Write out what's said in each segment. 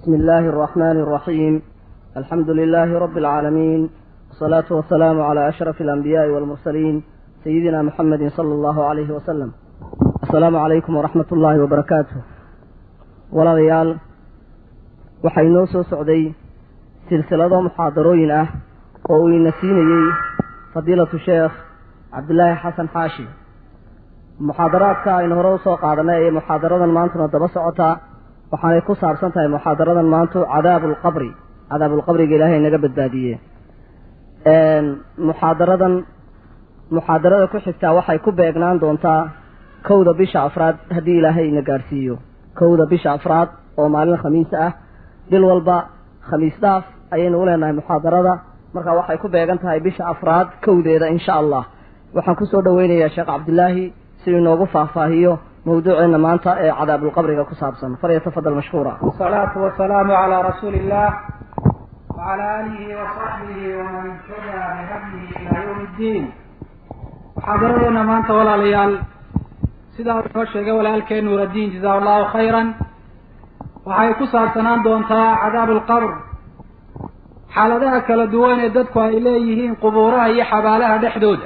بسم الله الرحمن الرحيم الحمد لله رب العالمين والصلاة والسلام على أشرف الأنبياء والمرسلين سيدنا محمد صلى الله عليه وسلم السلام عليكم ورحمة الله وبركاته ولا ريال waxaynoo soo socday silsilado muxaadarooyin ah oo uu ina siinayey fadiilatu sheekh cabdilaahi xasan xaashi muxaadaraadka aynu hore usoo qaadanay ee muxaadaradan maantuna daba socotaa waxaanay ku saabsan tahay muxaadaradan maantu cadaabuulqabri cadaabulqabriga ilaahay naga badbaadiye muxaadaradan muxaadarada ku xigtaa waxay ku beegnaan doontaa kowda bisha afraad haddii ilaahay ina gaadhsiiyo kowda bisha afraad oo maalin khamiis ah bil walba khamiis dhaaf ayaynu u leenahay muxaadarada marka waxay ku beegan tahay bisha afraad kowdeeda insha allah waxaan kusoo dhaweynayaa sheekh cabdilaahi si inoogu faahfaahiyo mawduuceena maanta ee cadaabulqabriga ku saabsan falyatafadal mashkuura wasalaatu wasalaamu calaa rasuuli illah wacala aalihi wasaxbihi waman tabica bihadyihi ilaa yawmi ddiin muxaadaradeena maanta walaalayaal sidaa uu inoo sheegay walaalkeen nuuraddiin jazaa allahu khayran waxay ku saabsanaan doontaa cadaabu alqabr xaaladaha kala duwan ee dadku ay leeyihiin qubuuraha iyo xabaalaha dhexdooda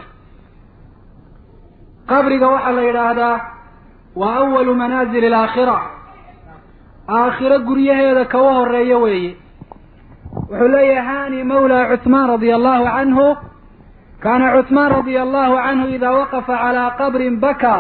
qabriga waxaa la yidhaahdaa waa awalu manaazili alaakhira aakhiro guryaheeda kaga horeeya weeye wuxuu leeyahay hani mawla cuthmaan radia allahu canhu kaana cuthmaan radia allahu canhu idaa waqafa calaa qabrin bakaa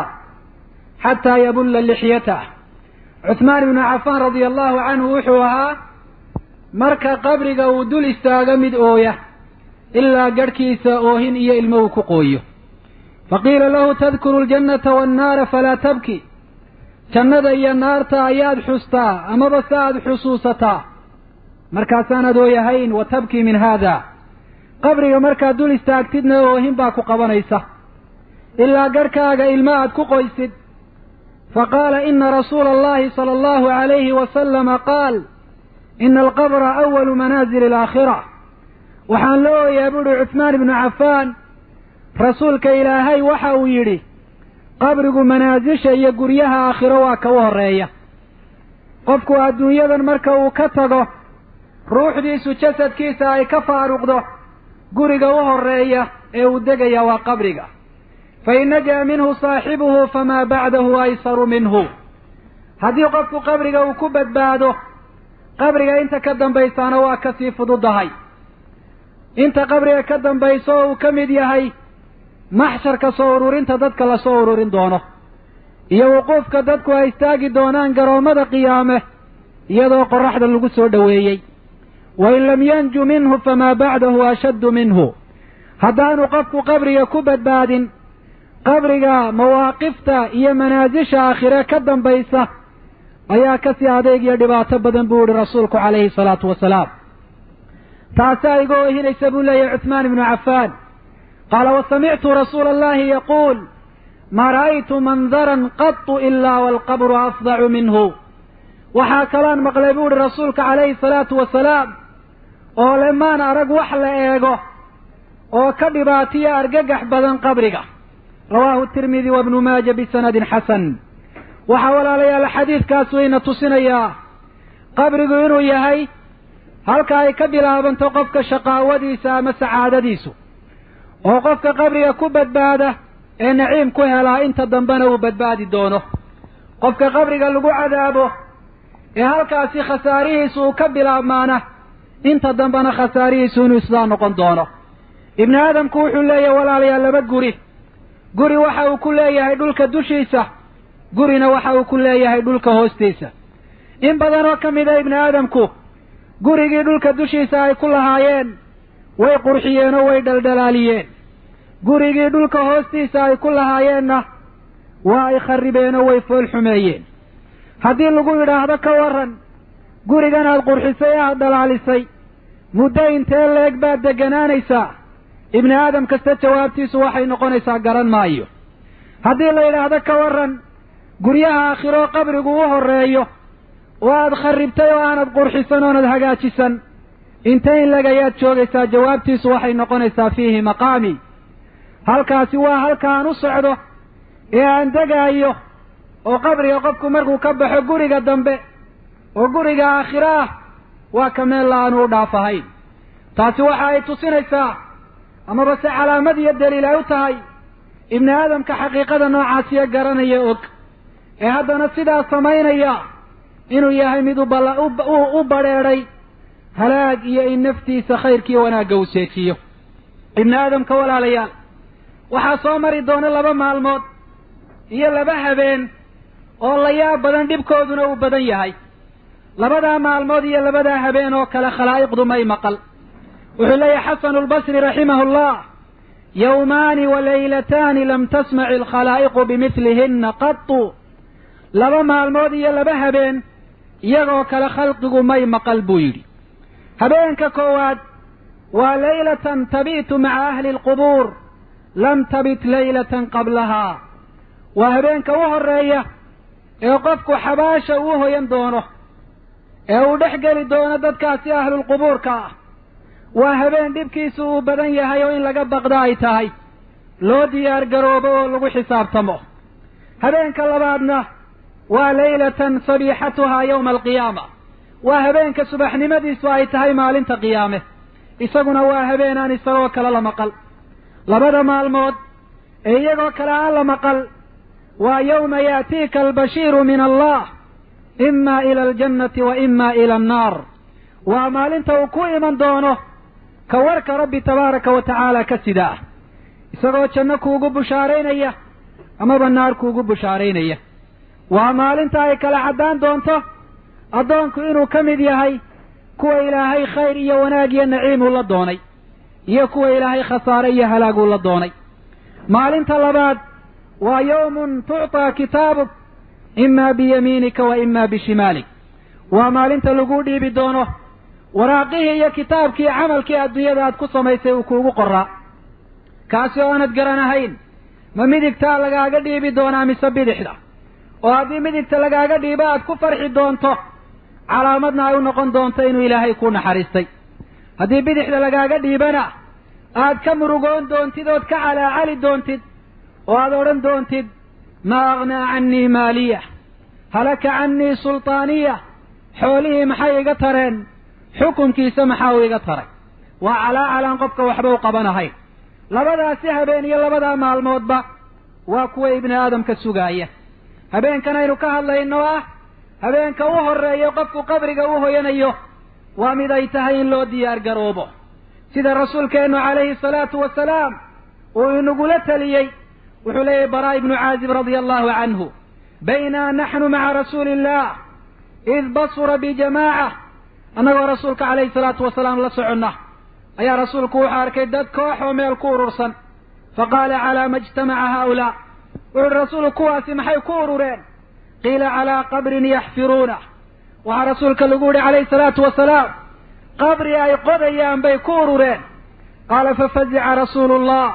xataa yabulla lixyatah cuthmaan ibnu cafaan radia allahu canhu wuxuu ahaa marka qabriga uu dul istaago mid ooya ilaa garhkiisa oohin iyo ilmo uu ku qooyo faqiila lahu tadkuru aljannata waannaara falaa tabki jannada iyo naarta ayaad xustaa amaba se aad xusuusataa markaasaanaad ooyahayn wa tabkii min haada qabriga markaad dul istaagtidna oohin baa ku qabanaysa ilaa garhkaaga ilmo aad ku qoysid faqaala ina rasuula allahi sala allahu alayhi wasalama qaal ina alqabra awalu manaazili alaakhira waxaan la ooyaa buuhi cuthmaan ibnu cafaan rasuulka ilaahay waxa uu yidhi qabrigu manaasisha iyo guryaha aakhiro waa ka u horreeya qofku adduunyadan marka uu ka tago ruuxdiisu jasadkiisa ay ka faaruqdo guriga u horreeya ee uu degaya waa qabriga fain naja minhu saaxibuhu famaa bacdahu aysaru minhu haddii qofku qabriga uu ku badbaado qabriga inta ka dambaysaana waa kasii fududahay inta qabriga ka dambayso oo uu ka mid yahay maxsharka soo ururinta dadka lasoo ururin doono iyo wuquufka dadku ay istaagi doonaan garoommada qiyaame iyadoo qorraxda lagu soo dhoweeyey wain lam yanju minhu famaa bacdahu ashaddu minhu haddaanu qofku qabriga ku badbaadin qabriga mawaaqifta iyo manaasisha aakhire ka dambaysa ayaa kasii adeeg iyo dhibaato badan buu yihi rasuulku calayhi salaatu wasalaam taasaa iga oohinaysa buu leeyahay cuthmaan ibnu cafaan qaala wasamictu rasuula allahi yaquul maa ra'aytu mandaran qatu ilaa waalqabru afdacu minhu waxaa kaloan maqlay buu ihi rasuulka calayhi salaatu wasalaam oo le maan arag wax la eego oo ka dhibaatiya argagax badan qabriga rawaahu tirmidi wa bnu maaja bisanadin xasan waxaa walaalayaal xadiidkaas wayna tusinayaa qabrigu inuu yahay halka ay ka bilaabanto qofka shaqaawadiisa ama sacaadadiisu oo qofka qabriga ku badbaada ee naciim ku helaa inta dambena uu badbaadi doono qofka qabriga lagu cadaabo ee halkaasi khasaarihiisu uu ka bilaabmaana inta dambena khasaarihiisu inuu islaan noqon doono ibni aadamku wuxuu leeyahay walaalayaal laba guri guri waxa uu ku leeyahay dhulka dushiisa gurina waxa uu ku leeyahay dhulka hoostiisa in badan oo ka mid a ibni aadamku gurigii dhulka dushiisa ay ku lahaayeen way qurxiyeen oo way dhaldhalaaliyeen gurigii dhulka hoostiisa ay ku lahaayeenna waa ay kharribeen oo way fool xumeeyeen haddii lagu yidhaahdo ka warran gurigan aad qurxisay ee aad dhalaalisay muddo intee leeg baad degganaanaysaa ibni aadam kasta jawaabtiisu waxay noqonaysaa garan maayo haddii la yidhaahdo ka warran guryaha aakhiroo qabrigu u horreeyo oo aad kharribtay oo aanad qurxisan oonad hagaajisan intay in leg ayaad joogaysaa jawaabtiisu waxay noqonaysaa fiihi maqaami halkaasi waa halkaan u socdo ee aan degaayo oo qabriga qofku markuu ka baxo guriga dambe oo guriga aakhiro ah waa ka meel la aanu u dhaaf ahayn taasi waxa ay tusinaysaa amaba se calaamad iyo daliil ay u tahay ibni aadamka xaqiiqada noocaasiya garanaya og ee haddana sidaas samaynaya inuu yahay mid ubala u badrheedhay halaag iyo in naftiisa khayrkiiyo wanaagga uu seejiyo ibni aadamka walaalayaal waxaa soo mari doona laba maalmood iyo laba habeen oo la yaab badan dhibkooduna uu badan yahay labadaa maalmood iyo labadaa habeen oo kale khalaa'iqdu may maqal wuxuu leeyahay xasanu lbasri raximahu llah yowmaani wa laylataani lam tasmaci alkhalaa'iqu bimidlihina qatu laba maalmood iyo laba habeen iyagoo kale khalqigu may maqal buu yidhi habeenka koowaad waa laylatan tabi'tu maca ahli alqubuur lam tabit laylatan qablahaa waa habeenka u horeeya ee qofku xabaasha uu hoyan doono ee uu dhex geli doono dadkaasi ahlulqubuurka ah waa habeen dhibkiisu uu badan yahay oo in laga baqda ay tahay loo diyaar garoobo oo lagu xisaabtamo habeenka labaadna waa laylatan sabiixatuhaa yowma alqiyaama waa habeenka subaxnimadiisu ay tahay maalinta qiyaame isaguna waa habeen aan isagoo kale la maqal labada maalmood ee iyagoo kale aan la maqal waa yowma yaatiika albashiiru min allah ima ila aljannati wa ima ila annaar waa maalinta uu ku iman doono ka warka rabbi tabaaraka wa tacaala ka sida ah isagoo janno kuugu bushaaraynaya amaba naar kuugu bushaaraynaya waa maalinta ay kala caddaan doonto addoonku inuu ka mid yahay kuwa ilaahay khayr iyo wanaag iyo naciimuu la doonay iyo kuwa ilaahay khasaare iyo halaaguu la doonay maalinta labaad waa yowmun tucطaa kitaabuk imaa biyamiinika wa imaa bishimaalik waa maalinta laguu dhiibi doono waraaqihii iyo kitaabkii camalkii adduunyada aad ku samaysay uu kuugu qoraa kaasi oo aanad garanahayn ma midigtaa lagaaga dhiibi doonaa mise bidixda oo haddii midigta lagaaga dhiibo aad ku farxi doonto calaamadna ay u noqon doonto inuu ilaahay kuu naxariistay haddii bidixda lagaaga dhiibana aad ka murugoon doontid ood ka calaacali doontid oo aad odhan doontid maa aghnaa cannii maaliya halaka cannii sultaaniya xoolihii maxay iga tareen xukunkiisa maxaa uu iga taray waa calaacalaan qofka waxba u qabanahayn labadaasi habeen iyo labadaa maalmoodba waa kuwa ibni aadamka sugaaya habeenkan aynu ka hadlayno ah habeenka u horreeya qofku qabriga u hoyanayo waa mid ay tahay in loo diyaar garoobo sida rasuulkeennu calayhi salaatu wasalaam uu inagula teliyey wuxuu leeyahy baraa ibnu caazib radia allahu canhu baynaa naxnu maca rasuuli illah id basura bijamaaca annagoo rasuulka calayhi salaatu wasalaam la soconna ayaa rasuulku wuxuu arkay dad koox oo meel ku urursan faqaala calaa ma ijtamaca haaulaa wuxu uhi rasuulku kuwaasi maxay ku urureen qiila calaa qabrin yaxfiruunah waxaa rasuulka lagu yihi calayhi salaatu wasalaam qabri ay qodayaan bay ku urureen qaala fafazica rasuulu llah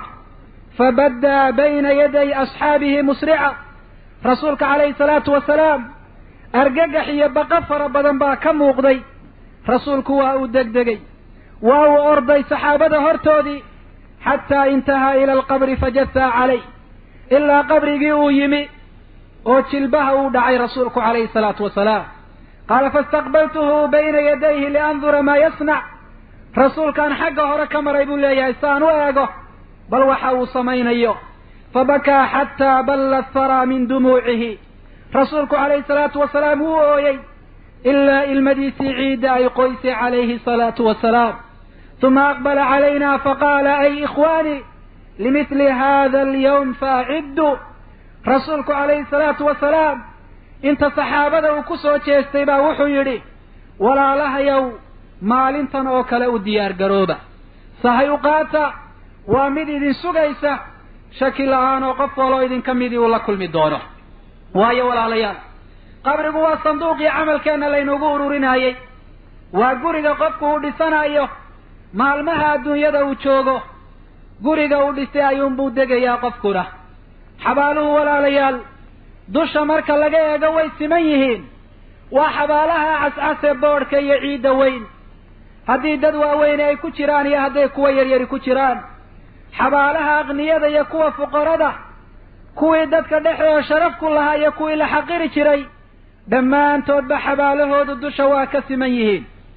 fabaddaa bayna yaday asxaabihi musrica rasuulka calayhi salaatu wasalaam argagax iyo baqa fara badan baa ka muuqday rasuulku waa uu degdegay waa uu orday saxaabada hortoodii xataa intahaa ila alqabri fajasaa calayh ilaa qabrigii uu yimi oo jilbaha uu dhacay rasuulku calayhi salaatu wasalaam qaala faistaqbaltuhu bayna yadayhi liandura maa yasnac rasuulkaan xagga hore ka maray buu leeyahay si aan u eego bal waxa uu samaynayo fabakaa xataa balla atharaa min dumuucihi rasuulku calayhi salaatu wasalaam wuu ooyey ilaa ilmadiisii ciidda ay qoysay calayhi salaatu wasalaam uma aqbala calayna faqaala ay ikhwaanii limithli hada alyawm faacidduu rasuulku calayhi salaatu wasalaam inta saxaabada uu ku soo jeestay baa wuxuu yidhi walaalahayow maalintan oo kale u diyaar garooba sahay u qaata waa mid idin sugaysa shaki la-aan oo qof waloo idinka midii uu la kulmi doono waayo walaalayaal qabrigu waa sanduuqii camalkeenna laynugu ururinayey waa guriga qofku uu dhisanayo maalmaha adduunyada uu joogo guriga uu dhisay ayuunbuu degayaa qofkuna xabaaluhu walaalayaal dusha marka laga eego way siman yihiin waa xabaalaha cascase boodhka iyo ciidda weyn haddii dad waaweyne ay ku jiraan iyo hadday kuwa yaryari ku jiraan xabaalaha aqniyada iyo kuwa fuqarada kuwii dadka dhexdooda sharaf ku lahaa iyo kuwii la xaqiri jiray dhammaantoodba xabaalahoodu dusha waa ka siman yihiin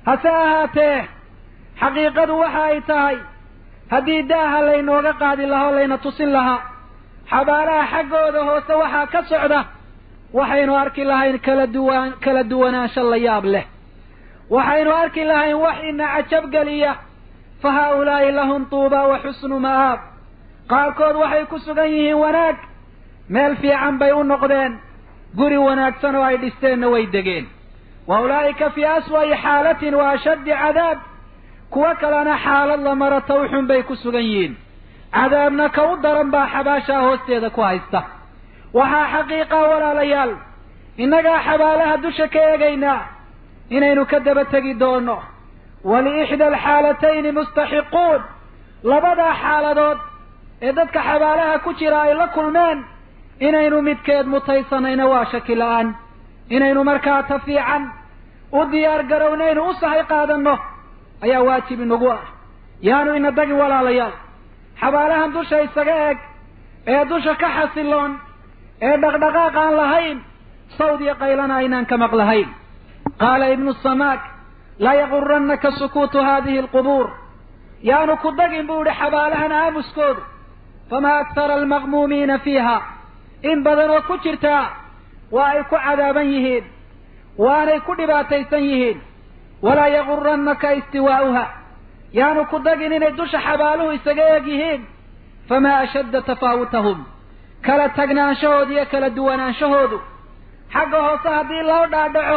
hase ahaatee xaqiiqadu waxa ay tahay haddii daaha laynooga qaadi lahaa o layna tusin lahaa xabaalaha xaggooda hoose waxaa ka socda waxaynu arki lahayn kala duwan kala duwanaansho la yaab leh waxaynu arki lahayn wax ina cajab geliya fa haaulaa'i lahum tuuba wa xusnu ma'aab qaarkood waxay ku sugan yihiin wanaag meel fiican bay u noqdeen guri wanaagsan oo ay dhisteenna way degeen wa ulaa'ika fii aswa'i xaalatin wa ashaddi cadaab kuwo kalena xaalad la mara tawxun bay ku sugan yihiin cadaabna ka u daran baa xabaashaa hoosteeda ku haysta waxaa xaqiiqa walaalayaal innagaa xabaalaha dusha ka eegaynaa inaynu ka daba tegi doono waliixda alxaalatayni mustaxiquun labadaa xaaladood ee dadka xabaalaha ku jira ay la kulmeen inaynu midkeed mutaysanayna waa shaki la-aan inaynu markaa ta fiican u diyaar garownaynu u sahay qaadanno ayaa waajib inagu ah yaanu ina dagin walaalayaal xabaalahan dusha isaga eg ee dusha ka xasiloon ee dhaqdhaqaaq aan lahayn sawd iyo qaylana aynaan ka maqlahayn qaala ibnu samaak laa yagurannaka sukuutu haadihi alqubuur yaanu ku dagin buu idhi xabaalahan aamuskoodu famaa aktara almaqmuumiina fiiha in badan oo ku jirtaa waa ay ku cadaaban yihiin waanay ku dhibaataysan yihiin walaa yagurannaka istiwaa'uha yaanu ku dagin inay dusha xabaaluhu isaga eeg yihiin famaa ashadda tafaawutahum kala tagnaanshahoodu iyo kala duwanaanshahoodu xagga hoose haddii loo dhaadhaco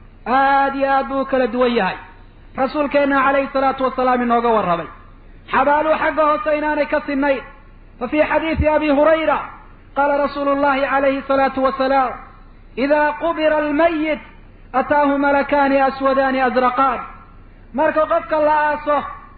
aad iyo aad buu u kala duwan yahay rasuulkeenna calayhi salaatu wasalaam inooga warramay xabaaluhu xagga hoose inaanay ka sinnayn fa fii xadiidi abi hurayra qaala rasuulu llahi calayhi salaatu wasalaam idaa qubira almayit ataahu malakaani aswadaani azraqaan marka qofka la aaso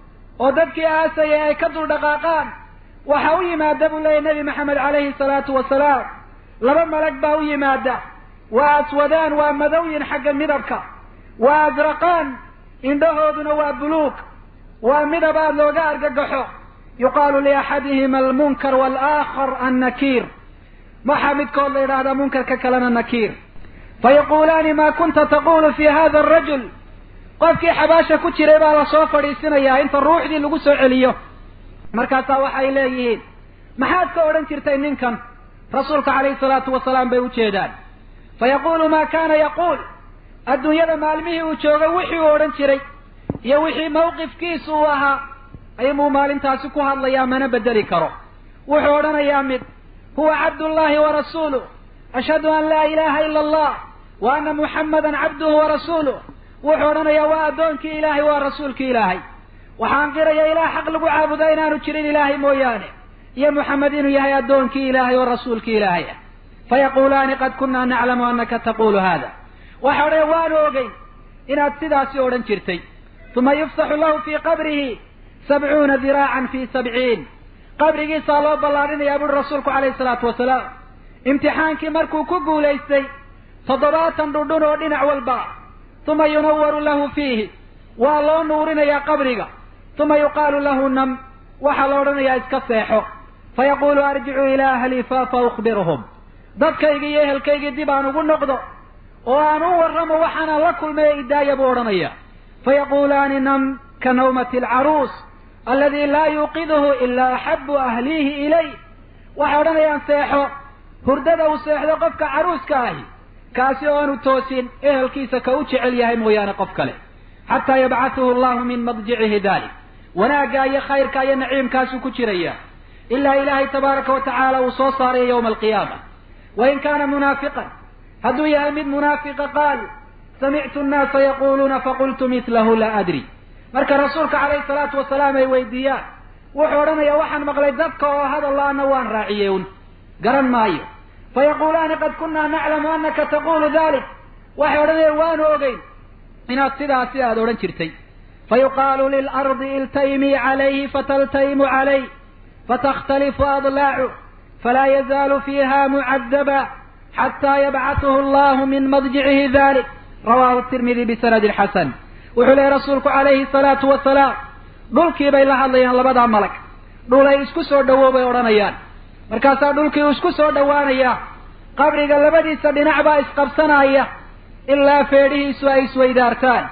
oo dadkii aasayay ay ka dul dhaqaaqaan waxa u yimaada buu leeyahy nebi maxamed calayhi salaatu wasalaam laba malag baa u yimaada waa aswadaan waa madowyin xagga midabka waa azraqaan indhahooduna waa buluug waa midab aad looga argagaxo yuqaalu liaxadihima almunkar waalaakhar annakiir waxaa midkood la yidhaahdaa munkarka kalena nakiir fayaquulaani maa kunta taqulu fi hada arajul qofkii xabaasha ku jiray baa lasoo fadhiisinayaa inta ruuxdii lagu soo celiyo markaasaa waxay leeyihiin maxaad ka odhan jirtay ninkan rasuulka calayhi salaatu wasalaam bay ujeedaan fayaquulu maa kaana yaquul adduunyada maalmihii uu joogay wixii uu odhan jiray iyo wixii mawqifkiisu uu ahaa ayamuu maalintaasi ku hadlayaa mana bedeli karo wuxuu odhanayaa mid huwa cabdullahi wa rasuuluh ashhadu an laa ilaaha ila allah wa ana muxammadan cabduhu wa rasuuluh wuxuu odhanayaa waa addoonkii ilaahay waa rasuulkii ilaahay waxaan qiraya ilaah xaq lagu caabudaa inaanu jirin ilaahay mooyaane iyo muxamed inuu yahay addoonkii ilaahay oo rasuulkii ilaahay ah fayaquulaani qad kunaa naclamu anaka taqulu hada waxa odhanaya waanu ogeyn inaad sidaasi odhan jirtay uma yufsaxu lahu fii qabrihi sabcuuna diraacan fi sabciin qabrigiisaa loo ballaadhinayaa buuri rasuulku calayhi salaatu wasalaam imtixaankii markuu ku guulaystay toddobaatan dhundhun oo dhinac walba uma yunawaru lahu fiihi waa loo nuurinayaa qabriga uma yuqaalu lahu nam waxaa la odhanayaa iska seexo fayaquulu arjicuu ilaa ahlii fa fa ukhbiruhum dadkaygii iyo ehelkaygii dib aan ugu noqdo oo aan u warramo waxaanaan la kulmay idaaya buu odhanaya fayaquulaani nam ka nawmati alcaruus aladi laa yuuqiduhu ilaa axabu ahliihi ilay waxay odhanayaan seexo hurdada uu seexdo qofka caruuska ahi kaasi oo aanu toosin ehelkiisa ka u jecel yahay mooyaane qof kale xataa yabcathuhu allahu min madjicihi dalik wanaagga iyo khayrka iyo naciimkaasuu ku jiraya ilaa ilaahay tabaaraka wa tacaala uu soo saaraya yowma alqiyaama wain kaana munaafiqan hadduu yahay mid munaafiqa qaal samictu annaasa yaquluuna faqultu mitlahu laa adri marka rasuulka calayhi salaatu wasalaam ay weydiiyaan wuxuu odhanayaa waxaan maqlay dadka oo hadalla-ana waan raaciyey un garan maayo fayaquulaani qad kunaa naclamu anaka taqulu dalik waxay odhanayaan waanu ogeyn inaad sidaasi aada odhan jirtay fayuqaalu lilardi iltaymii calayhi fataltaymu calayh fatakhtalifu adlaacu falaa yazaalu fiiha mucadaba xataa yabcathuhu allahu min madjicihi dalik rawahu tirmidi bisanadin xasan wuxuu leehay rasuulku calayhi salaatu wasalaam dhulkii bay la hadlayaan labadaa malag dhulay isku soo dhowow bay odhanayaan markaasaa dhulkii uu isku soo dhowaanayaa qabriga labadiisa dhinac baa isqabsanaya ilaa feedhihiisu ay isweydaartaan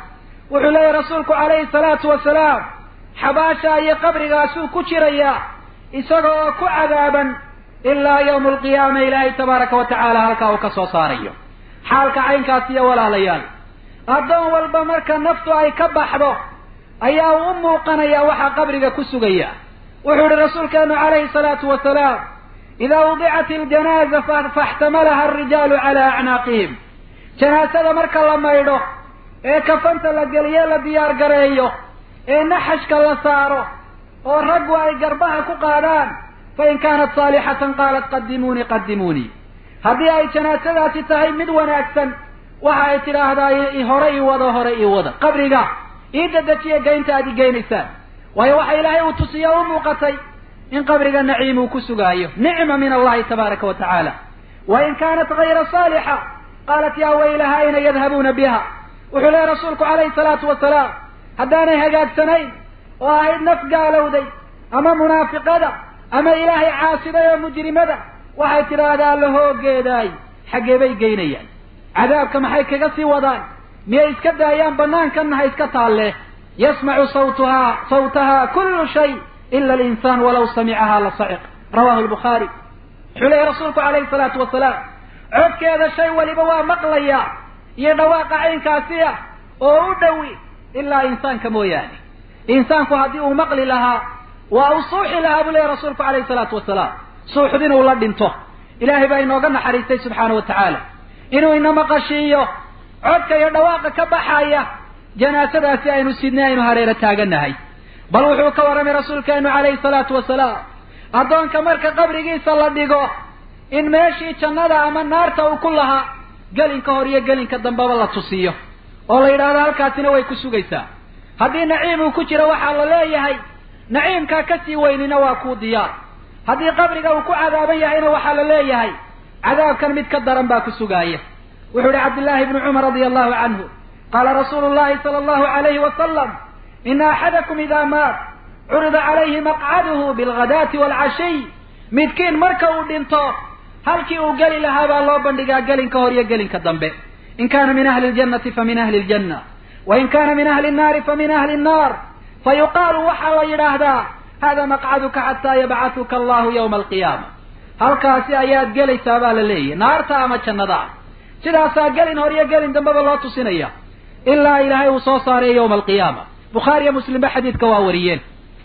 wuxuu leeyahy rasuulku calayhi salaatu wasalaam xabaasha iyo qabrigaasuu ku jirayaa isaga oo ku cadaaban ilaa yawma alqiyaama ilaahay tabaaraka wa tacaala halkaa uu ka soo saarayo xaalka caynkaas iyo walaalayaal addoon walba marka naftu ay ka baxdo ayaa uu u muuqanaya waxaa qabriga ku sugaya wuxuu ihi rasuulkeenu calayhi salaatu wasalaam idaa wudicat iljanaaza faxtamalaha alrijaalu calaa acnaaqihim janaasada marka la maydho ee kafanta la geliye la diyaar gareeyo ee naxashka la saaro oo raggu ay garbaha ku qaadaan fain kaanat saalixatan qaalat qadimuunii qadimuunii haddii ay janaasadaasi tahay mid wanaagsan waxa ay tidhaahdaa hore ii wado hore ii wada qabriga ii dedejiya geynta aad i geynaysaan waayo waxa ilaahay uu tusiya u muuqatay in qabriga naciim uu ku sugaayo nicma min allahi tabaaraka wa tacaala wain kaanat gayra saalixa qaalat yaa waylaha ayna yadhabuuna biha wuxuu leehay rasuulku calayhi salaatu wasalaam haddaanay hagaagsanayn oo ahayd naf gaalowday ama munaafiqada ama ilaahay caasiday oo mujrimada waxay tidhaahdaa la hoogeedaay xaggee bay geynayaan cadaabka maxay kaga sii wadaan miyay iska daayaan banaankanna ha iska taalle yasmacu sawtuhaa sawtaha kullu shay ila alinsaan walaw samicahaa la saciq rawahu lbukhaari wuxuu leehay rasuulku calayhi salaatu wasalaam codkeeda shay waliba waa maqlayaa iyo dhawaaqa caynkaasi ah oo u dhowi ilaa insaanka mooyaane insaanku haddii uu maqli lahaa waa uu suuxi lahaa buu leehay rasuulku calayhi salaatu wasalaam suuxd inuu la dhinto ilaahay baa inooga naxariistay subxaana wa tacaala inuu ina maqashiiyo codka iyo dhawaaqa ka baxaya janaasadaasi aynu sidnay aynu hareero taaganahay bal wuxuu ka warramay rasuulkeenu calayhi salaatu wasalaam addoonka marka qabrigiisa la dhigo in meeshii jannada ama naarta uu ku lahaa gelinka hor iyo gelinka dambeba la tusiyo oo la yidhaahdo halkaasina way ku sugaysaa haddii naciim uu ku jiro waxaa la leeyahay naciimkaa kasii weynina waa kuu diyaar haddii qabriga uu ku cadaaban yahayna waxaa la leeyahay cadaabkan mid ka daran baa ku sugaaya wuxuu ihi cabdillaahi bnu cumar radia allahu canhu qaala rasuulu llahi sala allahu alayhi wasalam ina axadakum idaa maat curida calayhi maqcaduhu bilghadaati waalcashiy midkiin marka uu dhinto halkii uu geli lahaa baa loo bandhigaa gelinka hor iyo gelinka dambe in kana min ahli ljannati fa min ahli ljanna wain kana min ahli nnaari fa min ahli nnaar fa yuqaalu waxaa la yidhaahdaa hada maqcaduka xataa yabcatuka allahu yawma alqiyaama halkaasi ayaad gelaysaa baa la leeyahy naarta ama jannada sidaasaa gelin hor iyo gelin dambeba loo tusinaya ilaa ilaahay uu soo saaray yawma alqiyaama bukhaari iyo muslimba xadiidka waa wariyeen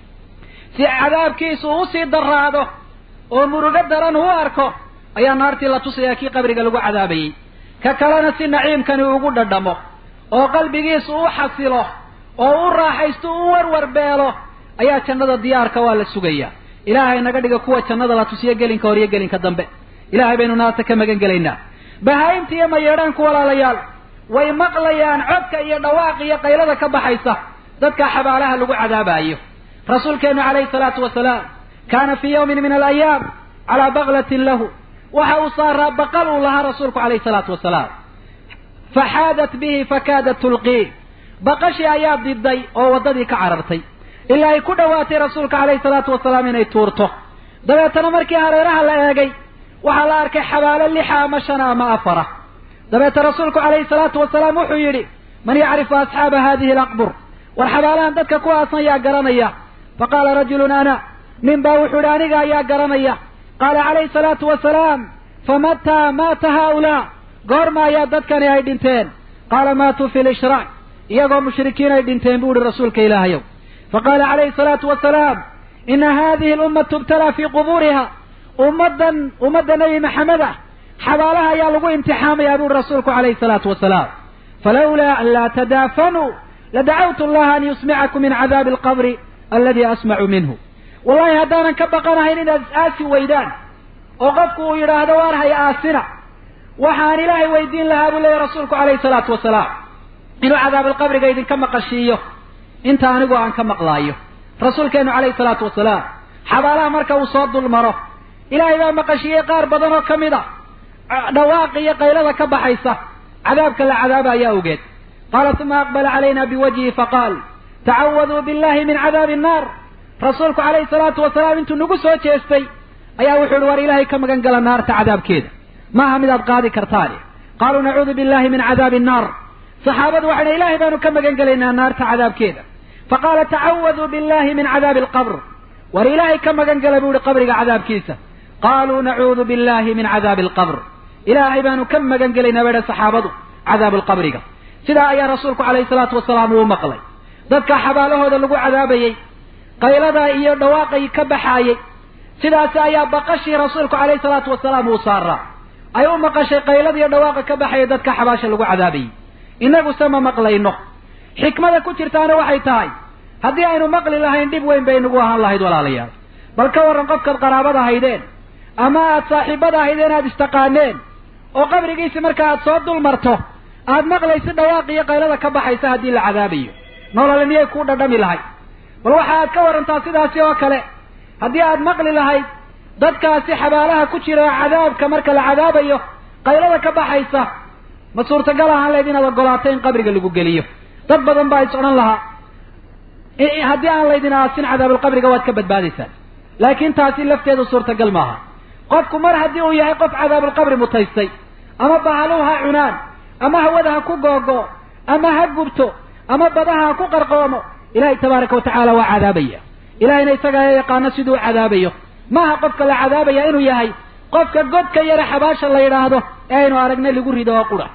si cadaabkiisu uu usii daraado oo murugo daran u arko ayaa naartii la tusayaa kii qabriga lagu cadaabayey ka kalena si naciimkani ugu dhadhamo oo qalbigiisu u xasilo oo u raaxaysto u warwar beelo ayaa jannada diyaarka waa la sugayaa ilaahay naga dhiga kuwa jannada la tusiyo gelinka hor iyo gelinka dambe ilaahay baynu naarta ka magan gelaynaa bahaa-imta iyo mayeedhaanku walaalayaal way maqlayaan codka iyo dhawaaq iyo qaylada ka baxaysa dadka xabaalaha lagu cadaabaayo rasuulkeenu calayhi salaatu wasalaam kaana fii yawmin min alayaam calaa baklatin lahu waxa uu saaraa baqal uu lahaa rasuulku calayhi salaatu wasalaam faxaadat bihi fakaadat tulqii baqashii ayaa diday oo waddadii ka carartay ilaa ay ku dhowaatay rasuulka calayhi salaatu wasalaam inay tuurto dabeetana markii hareeraha la eegay waxaa la arkay xabaalo lixa ama shana ama afara dabeeta rasuulku calayhi salaatu wasalaam wuxuu yidhi man yacrifu asxaaba hadihi alaqbur war xabaalahan dadka kuwaasan yaa garanaya faqaala rajulun ana nin baa wuxuu yidhi aniga ayaa garanaya qaala calayhi salaatu wasalaam famataa maata haaulaa goorma ayaa dadkani ay dhinteen qaala maatuu fi lishraak iyagoo mushrikiin ay dhinteen buu ihi rasuulka ilaahayow faqaala calayhi salaatu wasalaam ina hadihi alummatu ibtalaa fii qubuuriha ummaddan ummadda nebi maxamed ah xabaalaha ayaa lagu imtixaamayaa buuhi rasuulku calayhi salaatu wasalaam falawlaa an laa tadaafanuu ladacawtu allaha an yusmicakum min cadaabi alqabri alladii asmacu minhu wallahi haddaanan ka baqanahayn inaad is-aasi weydaan oo qofku uu yidhaahdo waar hay aasina waxaan ilaahay weydiin lahaa buu leeyahy rasuulku calayhi salaatu wasalaam inuu cadaabalqabriga idinka maqashiiyo inta anigu aan ka maqlaayo rasuulkeenu calayhi salaatu wasalaam xabaalaha marka uu soo dul maro ilaahay baa maqashiiyey qaar badan oo ka mid a dhawaaqi iyo qaylada ka baxaysa cadaabka la cadaabaya awgeed qaala uma aqbala calayna biwajhihi faqaal tacawaduu billahi min cadaabi annaar rasuulku calayhi salaatu wasalaam intuu nagu soo jeestay ayaa wuxuu ihi war ilaahay ka magan gala naarta cadaabkeeda maaha midaad qaadi kartaane qaaluu nacuudu billahi min cadaabi annaar saxaabadu waxay dhan ilahay baanu ka magan gelaynaa naarta cadaabkeeda faqaala tacawaduu billahi min cadaabi alqabr war ilaahay ka magan gala buu ihi qabriga cadaabkiisa qaaluu nacuudu billahi min cadaabi alqabr ilaahay baanu ka magan gelaynaa bay dhan saxaabadu cadaabu alqabriga sidaa ayaa rasuulku calayhi salaatu wasalaam uu maqlay dadka xabaalahooda lagu cadaabayey qaylada iyo dhawaaqay ka baxaayey sidaasi ayaa baqashii rasuulku calayhi salaatu wasalaam uu saaraa ay u maqashay qaylada iyo dhawaaqa ka baxaya dadka xabaasha lagu cadaabayey innaguse ma maqlayno xikmada ku jirtaana waxay tahay haddii aynu maqli lahayn dhib weyn bay nagu ahaan lahayd walaalayaal bal ka warran qofkaad qaraabada haydeen ama aad saaxiibada haydeen aad istaqaaneen oo qabrigiisi marka aad soo dul marto aad maqlaysi dhawaaq iyo qaylada ka baxaysa haddii la cadaabayo nolole miyay kuu dhadhami lahayd bal waxa aad ka warantaa sidaasi oo kale haddii aad maqli lahayd dadkaasi xabaalaha ku jira cadaabka marka la cadaabayo qaylada ka baxaysa ma suurtagal ahaan lahayd inaad ogolaato in qabriga lagu geliyo dad badan baa is odhan lahaa haddii aan laydin aasin cadaabulqabriga waad ka badbaadaysaan laakiin taasi lafteedu suurtagal maaha qofku mar haddii uu yahay qof cadaabulqabri mutaystay ama bahaluhu ha cunaan ama hawada ha ku googo ama ha gubto ama badaha ha ku qarqoomo ilaahay tabaaraka watacaala waa cadaabaya ilahayna isagaa yaqaano siduu cadaabayo maaha qofka la cadaabaya inuu yahay qofka godka yare xabaasha la yidhaahdo ee aynu aragnay lagu rido oo qura